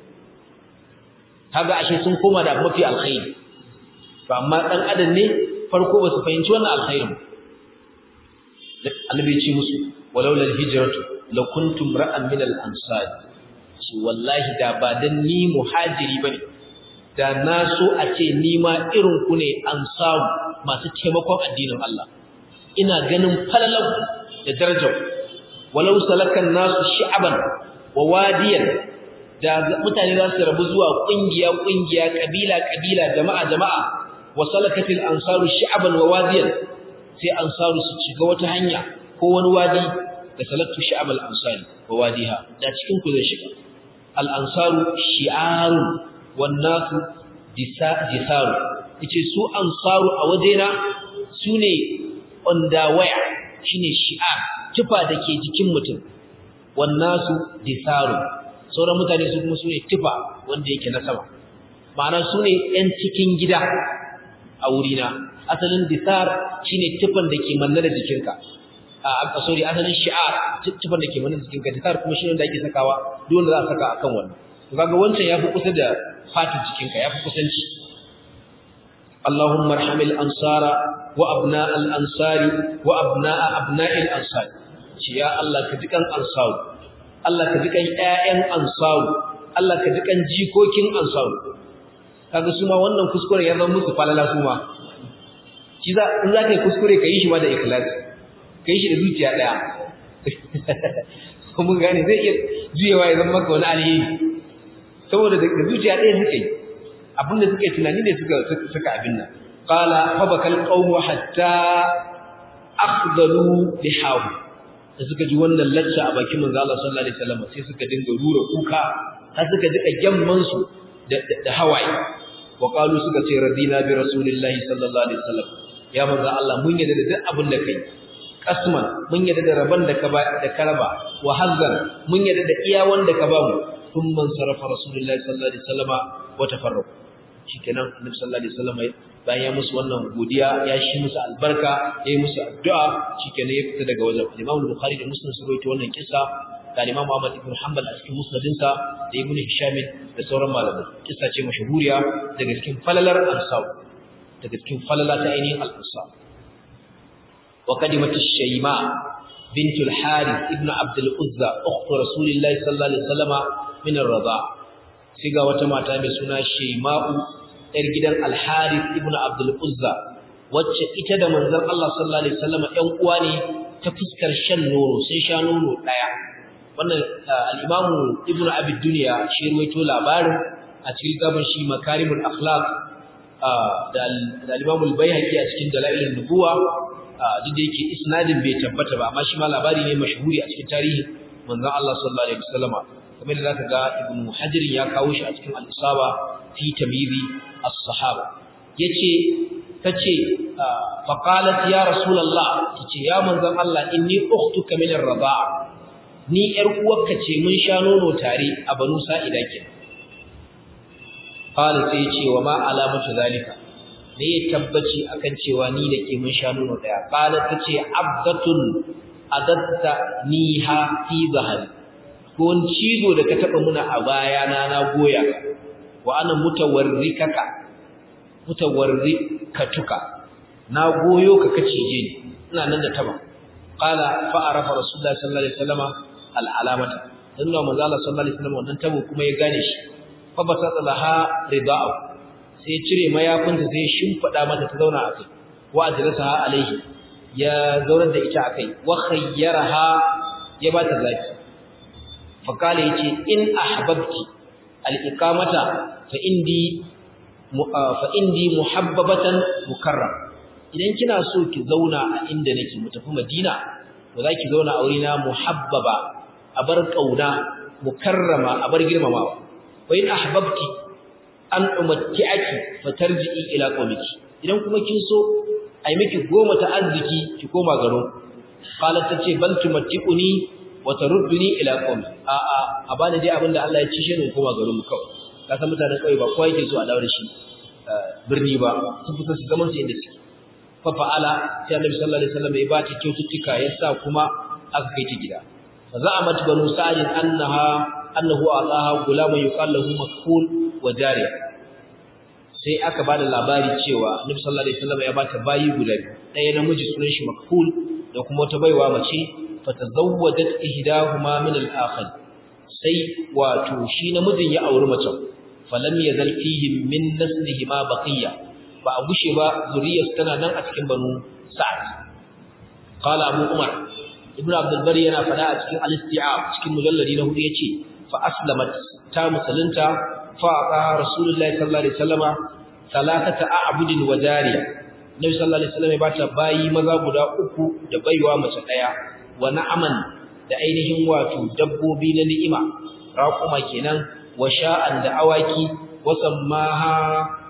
kaga ashe sun koma da mafi alkhairi to amma dan adam ne farko ba su fahimci wannan alkhairin annabi ya ce musu walaula alhijratu la kuntum ra'an min al-ansar shi wallahi da ba dan ni muhajiri bane da na so a ce ni ma irin ku ne ansar masu taimakon addinin Allah ina ganin falalau da darajar walau salakan nasu shi'aban wa wadiyan da mutane za su rabu zuwa kungiya kungiya kabila kabila jama'a jama'a wa salakatil ansaru shi'aban wa wadiyan sai ansaru su shiga wata hanya ko wani wadi da salatu shi'ab al-ansari wa wadiha da cikin ku zai shiga al-ansaru shi'arun wan nasu disaru yace su ansaru a wajena sune ondawaya shine shi'ar tufa dake jikin mutum wan nasu disaru sauran mutane su kuma sune tufa wanda yake na sama ma'ana sune yan cikin gida a wurina asalin disar shine tufan da ke manne da jikinka a sorry asalin shi'ar tufan da ke manne da jikinka disar kuma shine da ake sakawa duk wanda za a saka akan wannan kaga wancan yafi kusa da fatin jikinka yafi kusanci Allahumma arhamil ansara wa abna al ansari wa abna abna'il ansari ce ya Allah ka ji kan ansaru Allah ka ji kan ƴaƴan ansaru Allah ka ji kan jikokin ansaru kaga su ma wannan kuskure ya zama musu falala su ma shi za in za ka yi kuskure ka yi shi ma da ikhlasi ka yi shi da zuciya ɗaya mun gane zai iya juyewa ya zama maka wani alheri saboda da zuciya ɗaya suka yi abinda suka yi tunani ne suka suka abin nan qala fa bakal qawmu hatta akhdalu lihahu da suka ji wannan lacca a bakin manzo Allah sallallahu alaihi wasallam sai suka dinga rura kuka har suka jika gyamman su da da hawaye wa qalu suka ce radina bi rasulillahi sallallahu alaihi wasallam ya manzo Allah mun yarda da duk abin da kai kasman mun yarda da raban da ka ba da karaba wa hazzan mun yarda da iya wanda ka ba mu thumma sarafa rasulullahi sallallahu alaihi wasallam wa tafarraqu shikenan annabi sallallahu alaihi wasallam bayan ya musu wannan godiya ya shi musu albarka ya yi musu addu'a shikenan ya fita daga wajen Imam Bukhari da Muslim sun rawaito wannan kissa da Imam Ahmad ibn Hanbal a cikin musnadinsa da Ibn Hisham da sauran malamai kissa ce mashhuriya daga cikin falalar ansar daga cikin falala ta ainihin al-ansar wa qadimat ash-shayma bint al-harith ibn abd al-uzza ukht rasulillah sallallahu alaihi wasallam min ar-rida sai ga wata mata mai suna shayma'u yar gidan al-harith ibn abd al-uzza wacce ita da manzon Allah sallallahu alaihi wasallam ɗan uwa ne ta fuskar shan nono sai sha nono daya wannan al-imamu ibnu abi dunya shi ruwaito labarin a cikin gaban shi makarimul akhlaq da al-imamu al-baihaqi a cikin dalailun nubuwa duk da yake isnadin bai tabbata ba amma shi ma labari ne mashhuri a cikin tarihi manzon Allah sallallahu alaihi wasallam kamar da zaka ga ibnu hajar ya kawo shi a cikin al-isaba fi tamyizi as-sahaba yace tace fa qalat ya rasulullah tace ya manzon Allah inni ukhtuka min ar-rida'a ni ƴar uwarka ce mun sha nono tare a banu sa'ida ke qala sai ce wa ma alamatu zalika ne ya tabbaci akan cewa ni da ke mun sha nono daya qala tace abdatun adatta niha fi zahari ko wani cizo da ka taba muna a baya na na goya wa ana mutawarrikaka mutawarrikatuka na goyo ka kacije ni ina nan da taba qala fa arafa rasulullahi sallallahu alaihi wasallama al'alamata dan da manzo Allah sallallahu alaihi wasallam wannan tabo kuma ya gane shi fa basata laha rida'u sai ya cire mayafinta sai ya shimfida mata ta zauna a kai wa ajlasaha alaihi ya zaurar da ita akai wa khayyaraha ya bata zaki fa kale yace in ahbabti al-iqamata fa indi fa indi muhabbabatan mukarram idan kina so ki zauna a inda nake mu tafi Madina to zaki zauna a wurina muhabbaba abar kauna mukarrama abar girmamawa wa in ahbabti an umatti'aki fatarji'i ila qawmiki idan kuma kin so ai miki goma ta arziki ki koma garo qalat tace bal tumatti'uni wa tarudduni ila qawmi a a a bani dai abinda Allah ya cishe ni koma garo mu kawai ka san mutanen kai ba kowa yake so a dawo da shi birni ba sun fita su zaman su inda suke fa fa'ala sai Annabi sallallahu alaihi wasallam ya ba ta kyaututtuka ya sa kuma aka kai ta gida فزعمت بنو سعد أنها أنه أعطاها غلام يقال له مكفول وجارية sai aka bada labari cewa Annabi sallallahu alaihi wasallam ya bata bayi guda biyu ɗaya namiji sunan shi makful da kuma wata baiwa mace fatazawwadat ihdahuma min al-akhar sai wato shi namijin ya auri mace falam yazal fihi min naslihi ma baqiya ba a gushe ba zuriyar tana nan a cikin banu sa'ad qala abu umar ibn abdul bari yana fada a cikin al-isti'ab cikin mujalladi na hudu yace fa aslamat ta musulunta fa qa rasulullahi sallallahu alaihi wasallama salatata a'budin wa jariya nabi sallallahu alaihi wasallam ya bata bayi maza guda uku da baiwa mace daya wa na'aman da ainihin wato dabbobi na ni'ima raquma kenan wa sha'an da awaki wa sammaha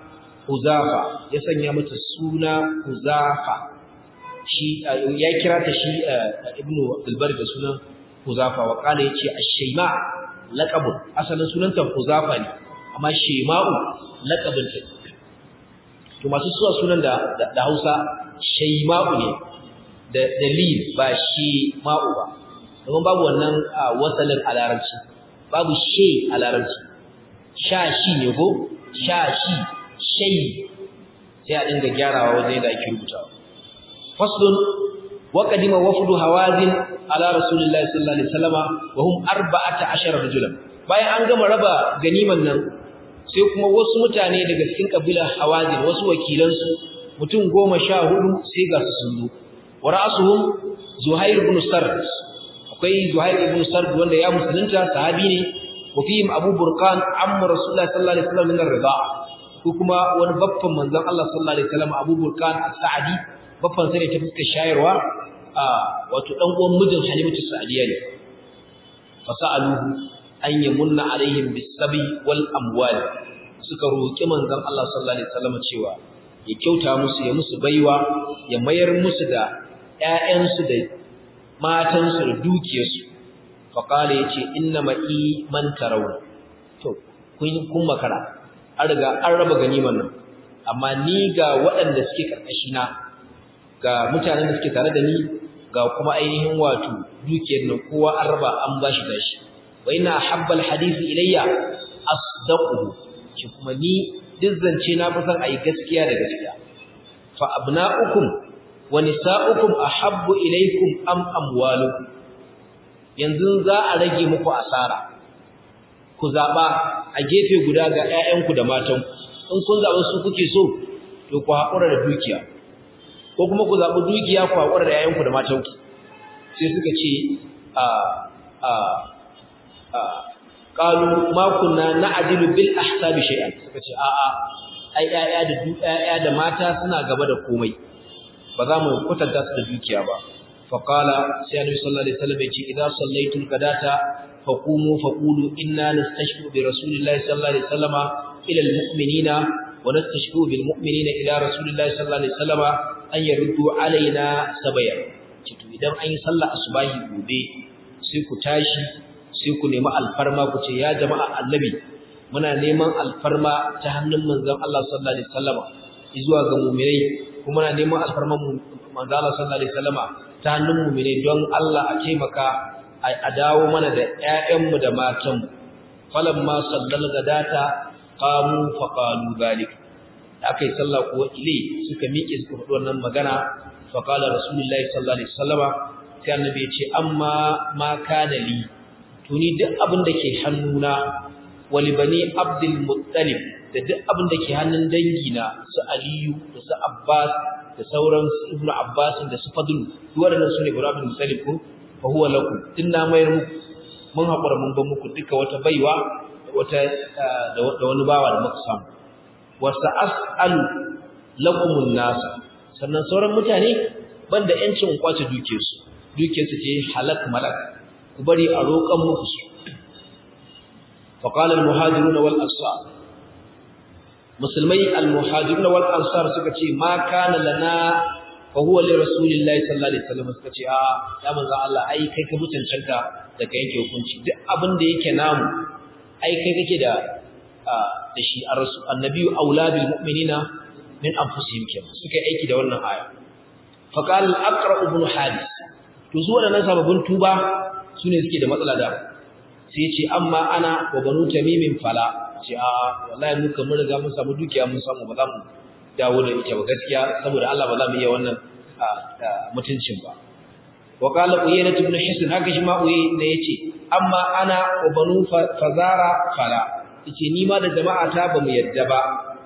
huzafa ya sanya mata suna huzafa shi ya kira ta shi ibnu abdulbar da sunan huzafa wa kana yace ash-shayma laqabun asalin sunanta huzafa ne amma shayma'u laqabun ta to masu suwa sunan da da Hausa shayma'u ne da dalil ba shayma'u ba domin babu wannan wasalin a larabci babu shay a larabci shashi ne ko shashi shay sai a dinga gyarawa wajen da ake rubutawa faslun wa qadima wafdu hawazin ala rasulillahi sallallahu alaihi wasallama wa hum 14 rajulan bayan an gama raba ganiman nan sai kuma wasu mutane daga cikin kabilar hawazin wasu wakilansu mutum goma sha hudu sai ga su sun zo wa ra'suhum zuhair ibn sard akwai zuhair ibn sard wanda ya musulunta sahabi ne wa fihim abu burqan amma rasulullahi sallallahu alaihi wasallam min ar-rida'a ko kuma wani baffan manzon Allah sallallahu alaihi wasallam abu burqan as-sa'di baffan sa ne ta fuskar shayarwa a wato dan uwan mijin halimatu sa'diya ne fasaluhu an yamunna alaihim bis-sabi wal amwal suka roki manzon Allah sallallahu alaihi wasallam cewa ya kyauta musu ya musu baiwa ya mayar musu da ƴaƴansu da matansu da dukiyarsu faqala yace inna ma'i man tarawun to kun kun makara an riga an raba ganiman nan amma ni ga waɗanda suke karkashi na ga mutanen da suke tare da ni ga kuma ainihin wato dukiyar nan kowa an raba an bashi gashi wa inna habbal hadisi ilayya asdaquhu shi kuma ni duk zance na fi son ayi gaskiya da gaskiya fa abna'ukum wa nisa'ukum ahabbu ilaykum am amwalukum yanzu za a rage muku asara ku zaba a gefe guda ga ƴaƴanku da matanku in kun zaba su kuke so to ku haƙura da dukiya ko kuma ku zaɓi dukiya ku haƙura da ƴaƴanku da matanku sai suka ce a a a qalu ma kunna na'dilu bil ahsabi shay'an suka ce a'a ai ƴaƴa da ƴaƴa da mata suna gaba da komai ba za mu kwatanta su da dukiya ba fa qala sai annabi sallallahu alaihi wasallam ya ce idza sallaitul qadata faqumu faqulu inna nastashfu bi rasulillahi sallallahu alaihi wasallama ila al mu'minina wa nastashfu bil mu'minina ila rasulillahi sallallahu alaihi wasallama an yaruddu alaina sabaya to idan an yi sallah asubahi gobe sai ku tashi sai ku nemi alfarma ku ce ya jama'a annabi muna neman alfarma ta hannun manzon Allah sallallahu alaihi wasallama zuwa ga mu'minai kuma muna neman alfarma manzon Allah sallallahu alaihi wasallama ta hannun mu'minai don Allah a taimaka a dawo mana da ƴaƴanmu da matanmu falamma sallal gadata qamu fa qalu zalik akai sallah ko ile suka miƙe suka faɗi wannan magana fa qala rasulullahi sallallahu alaihi wasallama sai annabi ya ce amma ma kana li tuni duk abin da ke hannuna wali bani abdul muttalib da duk abin da ke hannun dangina su aliyu da su abbas da sauran ibnu abbas da su fadl duk waɗannan sune ibnu abdul muttalib ko fa huwa lakum tun na mayar muku mun haƙura mun ban muku duka wata baiwa wata da wani bawa da muka samu wa sa'alu lakumun nas sannan sauran mutane banda yancin kwace dukiyarsu dukiyarsu ce halak malak ku bari a roƙan muku su faqala al-muhajirun wal ansar musulmai al-muhajirun wal ansar suka ce ma kana lana fa huwa li rasulillahi sallallahu alaihi wasallam suka ce a ya manzo Allah ai kai ka mutuncanta da kai yake hukunci duk abin da yake namu ai kai kake da da shi ar-rasul annabiyyu auladul mu'minina min anfusihim kenan suka aiki da wannan aya faqala al-aqra ibn hadis to su waɗannan sababbin tuba su ne suke da matsala da sai ce amma ana wa banu tamimin fala ce a wallahi mu kan mun riga mun samu dukiya mun samu ba za mu dawo da ita ba gaskiya saboda Allah ba za mu iya wannan mutuncin ba wa qala uyayna ibn hisn haka shi ma uyayna yace amma ana wa banu fazara fala yace ni ma da jama'a ta ba mu yadda ba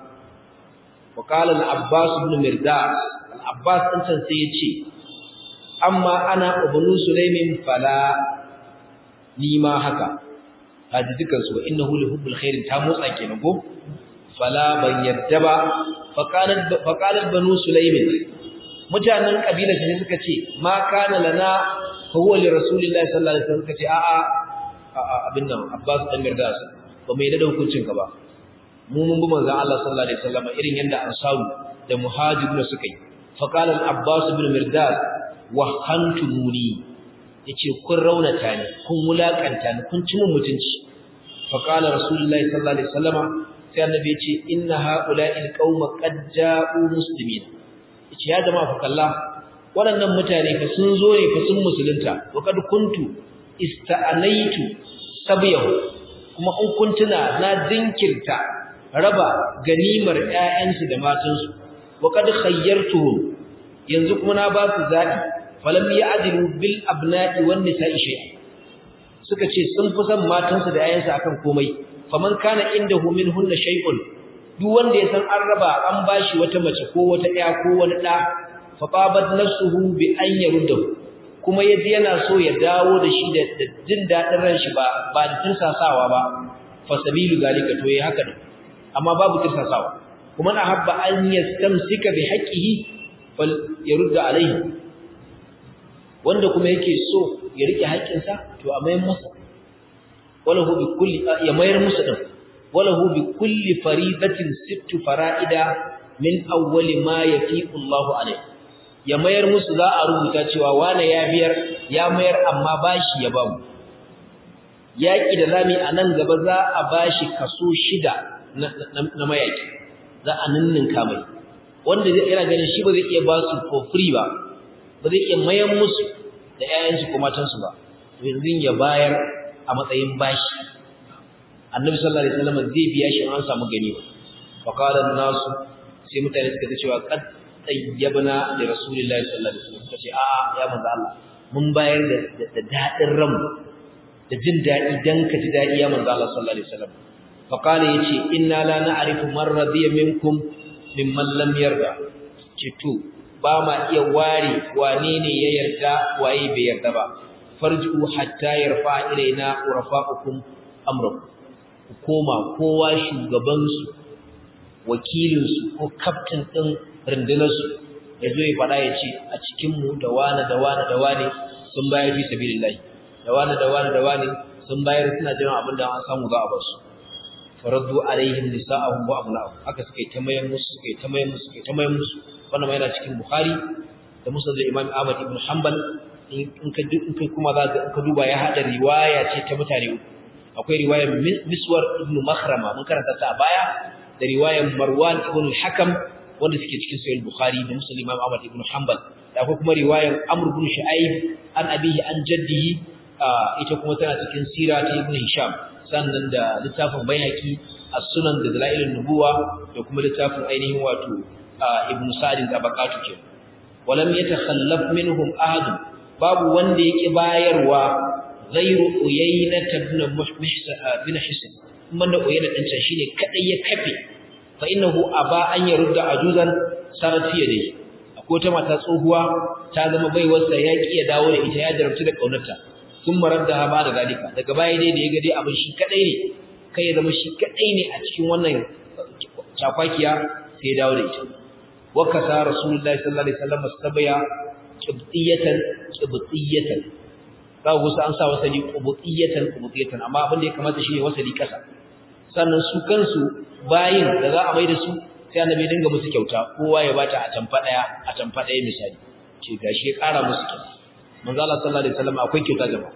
wa qala al-abbas ibn mirdas al-abbas din can sai yace amma ana ubnu sulaimin fala ni ma haka haji dukan su innahu li hubbil khair ta motsa kenan ko fala ban yadda ba faqalat faqalat banu sulaimin mutanen kabilar shi suka ce ma kana lana fa huwa li rasulillahi sallallahu alaihi wasallam suka ce a'a abin nan abbas dan mirdas ba mai da hukuncin ka ba mu mun bi manzon Allah sallallahu alaihi wasallam irin yanda ansaru da muhajirun suka yi faqala al-abbas ibn mirdas wahantumuni yace kun raunata ni kun wulakanta ni kun ci mun mutunci fa qala rasulullahi sallallahu alaihi wasallama sai annabi yace inna haula'il qauma qad ja'u muslimin yace ya jama'a fa kalla waɗannan mutane fa sun zo ne fa sun musulunta wa kad kuntu ista'anaitu sabiyahu kuma in kun tuna na dinkirta raba ganimar ƴaƴansu da matansu wa kad khayyartuhum yanzu kuma na ba su zabi falam ya'dilu bil abna'i wan nisa'i shay'a suka ce sun fi son matansu da ƴaƴansu akan komai faman kana indahu minhunna shay'un duk wanda ya san an raba an bashi wata mace ko wata ƴa ko wani ɗa fa qabat nafsuhu bi an yaruddahu kuma yaji yana so ya dawo da shi da jin dadin ran shi ba ba da tirsasawa ba fa sabilu zalika to yayi haka ne amma babu tirsasawa kuma na habba an yastamsika bi haqqihi fal yarudda alaihi wanda kuma yake so ya rike haƙƙinsa to a mayar masa walahu bi kulli ya mayar musu din walahu bi kulli faridatin sittu fara'ida min awwali ma yafiqu Allahu alaihi ya mayar musu za a rubuta cewa wane ya biyar ya mayar amma bashi ya bamu yaki da zami a nan gaba za a bashi kaso shida na mayaki za a ninninka mai wanda zai yana ganin shi ba zai iya ba su for free ba ba zai iya mayar musu da ƴaƴansu ko matansu ba yanzu ya bayar a matsayin bashi annabi sallallahu alaihi wasallam zai biya shi an samu gani fa qala nasu sai mutane suka ce cewa qad tayyabna li rasulillahi sallallahu alaihi wasallam kace a ya manzo Allah mun bayar da da dadin ranmu da jin dadi dan ka ji dadi ya manzo Allah sallallahu alaihi wasallam fa qala yace inna la na'rifu man radiya minkum mimman lam yarda ce to ba ma iya ware wane ne ya yarda waye bai yarda ba farju hatta yarfa ilaina urafa'ukum amrakum ku koma kowa shugabansu wakilinsu ko kaftin ɗin rundunarsu ya zo ya faɗa ya ce a cikinmu da wane da wane da wane sun bayar fi sabilillahi da wane da wane da wane sun bayar suna jiran abin da an samu za a basu faraddu alaihim nisa'ahum wa abna'ahum haka suka yi ta mayan musu suka yi ta mayan musu suka yi ta mayan musu wannan ma yana cikin bukhari da musnad da imam ahmad ibn hanbal in ka in ka kuma za ka duba ya hada riwaya ce ta mutane uku akwai riwayar miswar ibn makhrama mun karanta ta a baya da riwayar marwan ibn al-hakam wanda suke cikin sahih bukhari da muslim imam ahmad ibn hanbal da akwai kuma riwayar amr ibn shu'aib an abihi an jaddihi ita kuma tana cikin sira ta ibn hisham sannan da littafin bayhaqi as-sunan da dalailun nubuwa da kuma littafin ainihin wato ibn sa'd tabaqatu ke walam yatakhallaf minhum ahad babu wanda yake bayarwa ghairu uyayna ibn muhsa bin hisan kuma da uyayna din can shine kadai ya kafe fa innahu aba an yarudda ajuzan sarat fi yadihi akwai ta mata tsohuwa ta zama baiwarsa ya ki ya dawo da ita ya jarabtu da kaunarta sun marar da ba da zalika daga baya dai da ya ga dai abin shi kadai ne kai ya zama shi kadai ne a cikin wannan chakwakiya sai ya dawo da ita wa kasa rasulullahi sallallahu alaihi wasallam sabaya qibtiyatan qibtiyatan za ku an sa wasali qibtiyatan qibtiyatan amma abin da ya kamata shine wasali kasa sannan su kansu bayin da za a mai da su sai annabi dinga musu kyauta kowa ya bata a tamfa daya a tamfa daya misali ce gashi ya kara musu kyauta manzo Allah sallallahu alaihi wasallam akwai kyauta jama'a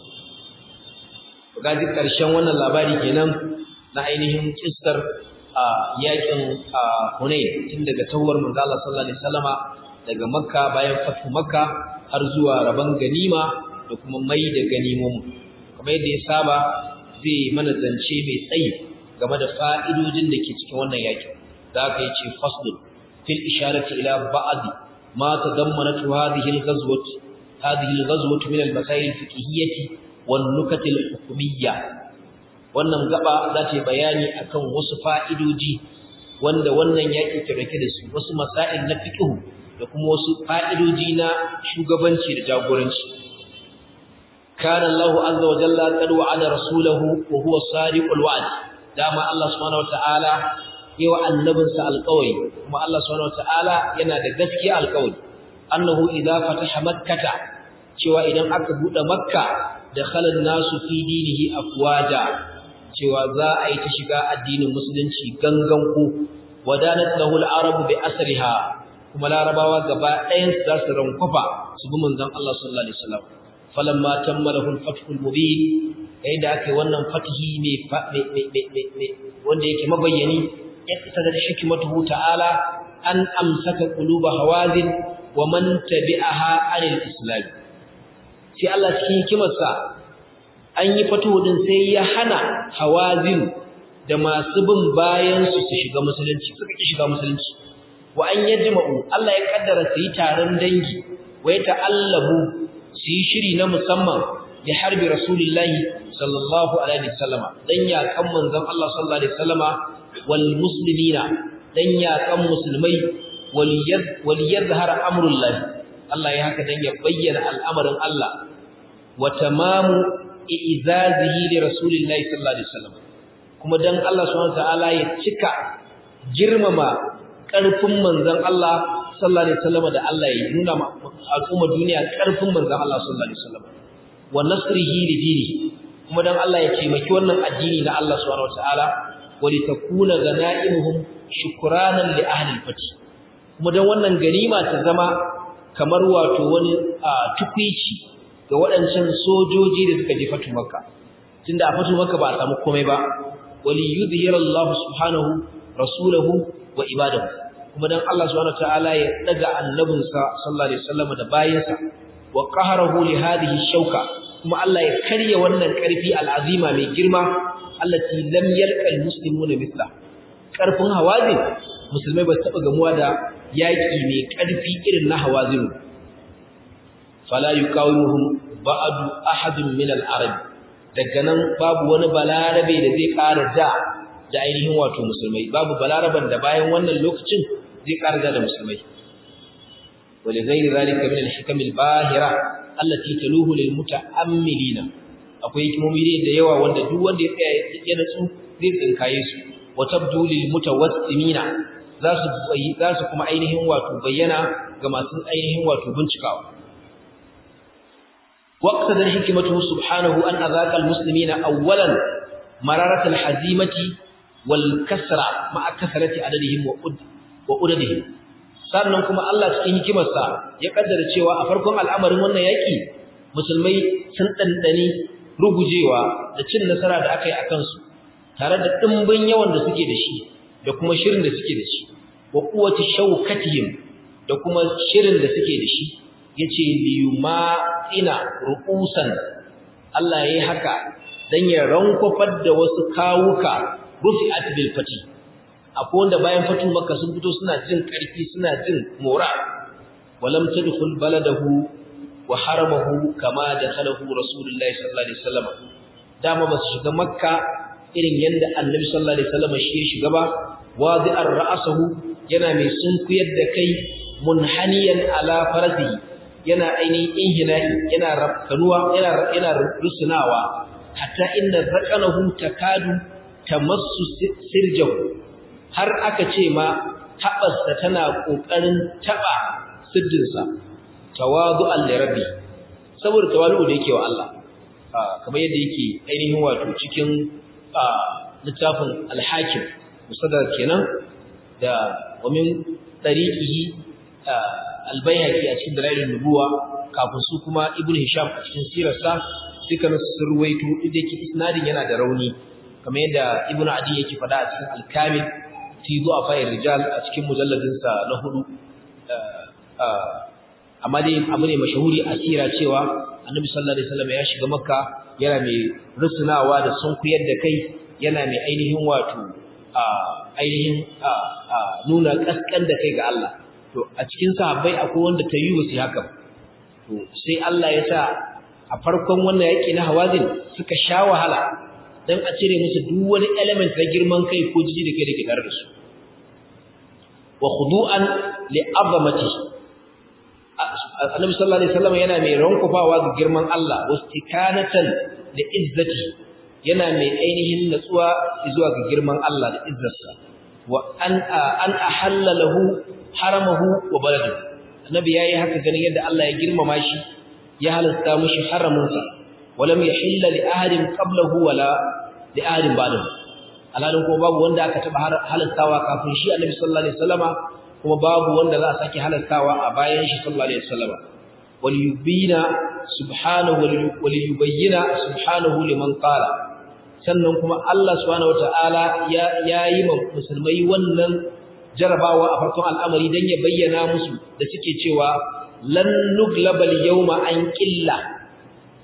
gaji karshen wannan labari kenan na ainihin kissar a yakin Hunayn tun daga tawar manzo Allah sallallahu alaihi wasallama daga Makka bayan fatu Makka har zuwa raban ganima da kuma mai da ganimomu kamar yadda ya saba zai mana zance mai tsayi game da fa'idojin da ke cikin wannan yakin za ka yi ce faslun fil isharati ila ba'd ma tadammanatu hadhihi al-ghazwah هذه الغزوة من المسائل الفقهية والنكت الحكمية wannan gaba za ta yi bayani akan wasu fa'idoji wanda wannan yaƙi ke rake da su wasu masail na fiqhu da kuma wasu fa'idoji na shugabanci da jagoranci kana Allahu azza wa jalla qad wa'ada rasulahu wa huwa sadiqul wa'd dama Allah subhanahu wa ta'ala yawa annabinsa alƙawari kuma Allah subhanahu wa ta'ala yana da gaskiya alƙawari annahu idza fataha makkata cewa idan aka bude makka da khalan nasu fi dinihi afwaja cewa za a yi ta shiga addinin musulunci gangan ku wadanat lahu al-arab bi asriha kuma larabawa gaba ɗayan su za su rankwafa su bi manzon Allah sallallahu alaihi wasallam falamma tammalahu al-fathu al-mubin yayin da aka yi wannan fatihi ne wanda yake mabayyani ya kasa da hikmatuhu ta'ala an amsaka quluba hawazin wa man tabi'aha anil islam sai Allah cikin hikimarsa an yi fatuhu din sai ya hana hawazin da masu bin bayan su su shiga musulunci suka ki shiga musulunci wa an yajma'u Allah ya kaddara su yi taron dangi wa ya ta'allabu su yi shiri na musamman ya harbi rasulullahi sallallahu alaihi wasallama dan ya kan manzon Allah sallallahu alaihi wasallama wal muslimina dan ya kan musulmai wal yadhhar amrullahi Allah ya haka dan ya bayyana al'amarin Allah wa tamamu izazihi li rasulillahi sallallahu alaihi wasallam kuma dan Allah subhanahu wataala ya cika girmama karfin manzon Allah sallallahu alaihi wasallam da Allah ya nuna al'umma duniya karfin manzon Allah sallallahu alaihi wasallam wa nasrihi li dinihi kuma dan Allah ya taimaki wannan addini na Allah subhanahu wataala wa li takuna ganaimuhum shukranan li ahli al-fath kuma dan wannan ganima ta zama kamar wato wani tukwici ga waɗancan sojoji da suka je fatu makka tunda a fatu makka ba a samu komai ba wali yudhira Allah subhanahu rasulahu wa ibadahu kuma dan Allah subhanahu ta'ala ya daga annabinsa sallallahu alaihi wasallam da bayinsa wa qaharahu li hadhihi shauka kuma Allah ya karya wannan karfi al'azima mai girma allati lam yalqa almuslimuna mithla karfin hawazin musulmai ba taba gamuwa da yaki mai karfi irin na hawazin fala yuqawimuhum ba'du ahadun min al-arab daga nan babu wani balarabe da zai ƙara da da ainihin wato musulmai babu balaraban da bayan wannan lokacin zai ƙara da musulmai wali ghairi zalika min al-hikam al-bahira allati taluhu lil muta'ammilina akwai hikimomi da yawa wanda duk wanda ya tsaya ya natsu zai tsinkaye su wa tabdu lil mutawassimina za su za su kuma ainihin wato bayyana ga masu ainihin wato bincikawa واقتضى الحكمة سبحانه أن أذاق المسلمين أولا مرارة الحزيمة والكسرة مع كثرة عددهم وعددهم sannan kuma Allah cikin hikimarsa ya kaddara cewa a farkon al'amarin wannan yaki musulmai sun dandane rugujewa da cin nasara da aka yi akan su tare da dimbin yawan da suke da shi da kuma shirin da suke da shi wa quwwati shawkatihim da kuma shirin da suke da shi yace liyumatina ru'usan Allah yayi haka dan ya rankofar da wasu kawuka rufi'at bil fati akwai wanda bayan fatu makka sun fito suna jin karfi suna jin mora walam tadkhul baladahu wa haramahu kama dakhalahu rasulullahi sallallahu alaihi wasallam dama ba su shiga makka irin yanda annabi sallallahu alaihi wasallam shi ya shiga ba wadi'ar ra'sahu yana mai sunkuyar da kai munhaniyan ala farasihi yana ainihin inhina'i yana rafkanuwa yana yana rusunawa hatta inna raqanahu takadu tamassu sirjahu har aka ce ma haɓarsa tana ƙoƙarin taɓa siddinsa tawadu'an lirabi saboda tawadu da yake wa Allah kamar yadda yake ainihin wato cikin littafin alhakim musadar kenan da wamin tariqihi albayhaqi a cikin dalailun nubuwa kafin su kuma ibnu hisham a cikin sirarsa dukkan su sun ruwaito inda yake isnadin yana da rauni kamar yadda ibnu adi yake faɗa a cikin al-kamil fi du'afa rijal a cikin mujalladin sa na hudu amma dai abu ne mashahuri a sira cewa annabi sallallahu alaihi wasallam ya shiga makka yana mai rusunawa da sunkuyar da kai yana mai ainihin wato ainihin nuna kaskan da kai ga Allah to a cikin sahabbai akwai wanda ta yi wasu haka to sai Allah ya sa a farkon wannan yaki na hawazin suka sha wahala dan a cire musu duk wani element na girman kai ko jiji da kai da ke tare da su wa khudu'an li azamati annabi sallallahu alaihi wasallam yana mai rankufawa ga girman Allah wastikanatan da izzati yana mai ainihin natsuwa zuwa ga girman Allah da izzarsa wa an an ahalla lahu haramahu wa baladu annabi yayi haka ganin yadda Allah ya girmama shi ya halasta mushi haramunsa walam yahilla li ahadin qablahu wala li ahadin ba'dahu alalin kuma babu wanda aka taba halastawa kafin shi annabi sallallahu alaihi wasallama kuma babu wanda za a sake halastawa a bayan shi sallallahu alaihi wasallama wal yubina subhanahu wal yubayyana subhanahu liman qala sannan kuma Allah subhanahu wataala ya yayi ma musulmai wannan jarabawa a farkon al'amari dan ya bayyana musu da suke cewa lan nuglabal yawma an qilla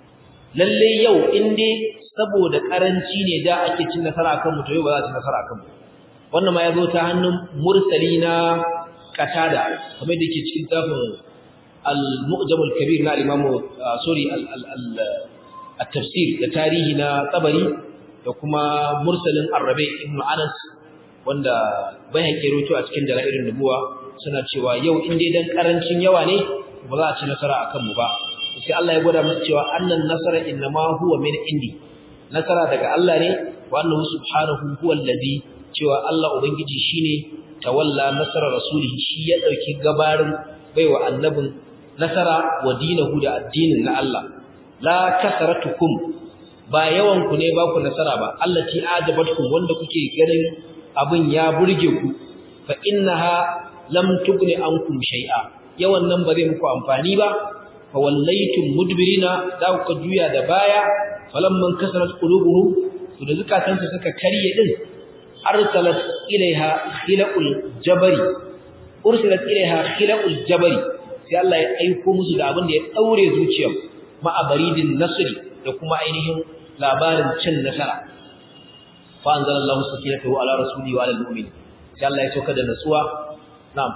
lalle yau in dai saboda karanci ne da ake cin nasara akan mu to yau ba za a ci nasara akan mu wannan ma ya zo ta hannun mursali na katada kamar da ke cikin tafin al-mu'jam al-kabir na al-imam sorry al-tafsir da tarihi na tabari da kuma mursalin arrabe ibn anas wanda bai haƙe roto a cikin dala'irin nubuwa suna cewa yau in dai dan karancin yawa ne ba za a ci nasara akan mu ba sai Allah ya gwada musu cewa annan nasara innama huwa min indi nasara daga Allah ne wa annahu subhanahu huwa allazi cewa Allah ubangiji shine tawalla nasara rasulihi shi ya dauki gabarin baiwa annabin nasara wa dinahu da addinin na Allah la kasaratukum ba yawan ku ne ba ku nasara ba allati ajabatkum wanda kuke ganin abin ya burge ku fa innaha lam tugni ankum shay'a yawan nan ba zai muku amfani ba fa wallaytum mudbirina da ku juya da baya falamman kasarat qulubuhum to da zukatansu suka karye din arsalat ilaiha khilaqul jabari ursilat ilaiha khilaqul jabari sai Allah ya aiko musu da abin da ya daure zuciyar ma'abaridin nasri da kuma ainihin labarin cin nasara fa anzalallahu sakinatahu ala rasuli wa ala almu'minin sai Allah ya sauka da nasuwa na'am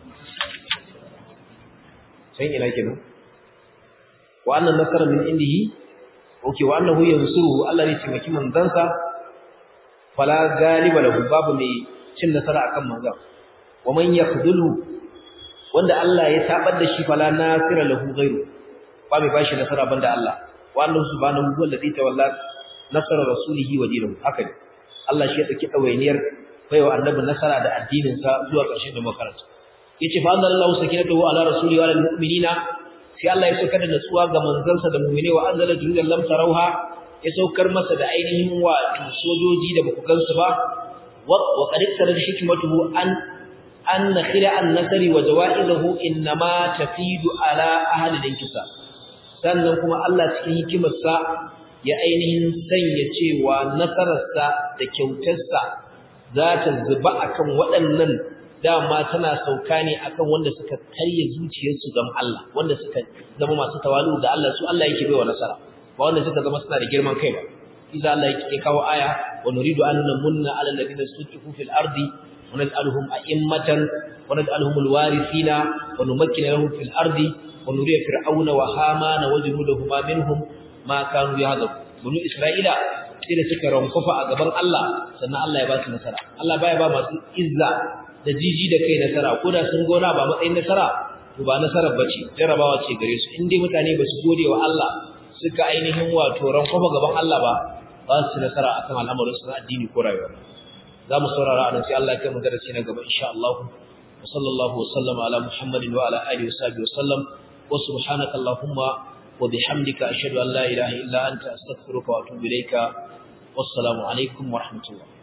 sai ina kenan wa annan nasara min indihi okay wa annahu yansuruhu Allah ne taimaki manzansa fala galiba lahu babu mai cin nasara akan manzan wa man yakhdhulu wanda Allah ya tabar da shi fala nasira lahu ghairu ba mai bashi nasara banda Allah wa annahu subhanahu huwa alladhi tawalla nasara rasulihi wa dinahu haka ne Allah shi ya dauki dawainiyar baiwa annabi nasara da addinin sa zuwa ƙarshen da makaranta yace fa anzalallahu sakinatahu ala rasulihi wa alal mu'minina sai Allah ya saukar da natsuwa ga manzansa da mu'mine wa anzala junudan lam tarauha ya saukar masa da ainihin wato sojoji da baku gansu ba wa qad iktara hikmatuhu an an khira an-nasri wa jawaizahu inma tafidu ala ahli al-inkisar sannan kuma Allah cikin hikimarsa ya ainihin sanya cewa nasararsa da kyautarsa za ta zuba akan waɗannan dama tana sauka ne akan wanda suka karye zuciyarsu ga Allah wanda suka zama masu tawalu da Allah su Allah yake baiwa nasara ba wanda suka zama suna da girman kai ba iza Allah yake kawo aya wa nuridu an namunna ala alladhina sutifu fil ardi wa naj'aluhum a'immatan wa naj'aluhum alwarithina wa numakkina lahum fil ardi wa nuriya fir'auna wa hamana wa junudahuma minhum ma kanu yahdabu bunu isra'ila sai da suka rankufa a gaban Allah sannan Allah ya ba su nasara Allah baya ba masu izza da jiji da kai nasara ko da sun gona ba matsayin nasara to ba nasarar bace jarabawa ce gare su in dai mutane ba su gode wa Allah suka ainihin wato rankufa gaban Allah ba ba su nasara akan al'amarin su na addini ko rayuwa za mu saurara anan sai Allah ya kai mu darasi na gaba insha Allah wa sallallahu wa sallama ala muhammadin wa ala alihi wa sahbihi wa sallam wa subhanaka allahumma وبحمدك أشهد أن لا إله إلا أنت أستغفرك وأتوب إليك والسلام عليكم ورحمة الله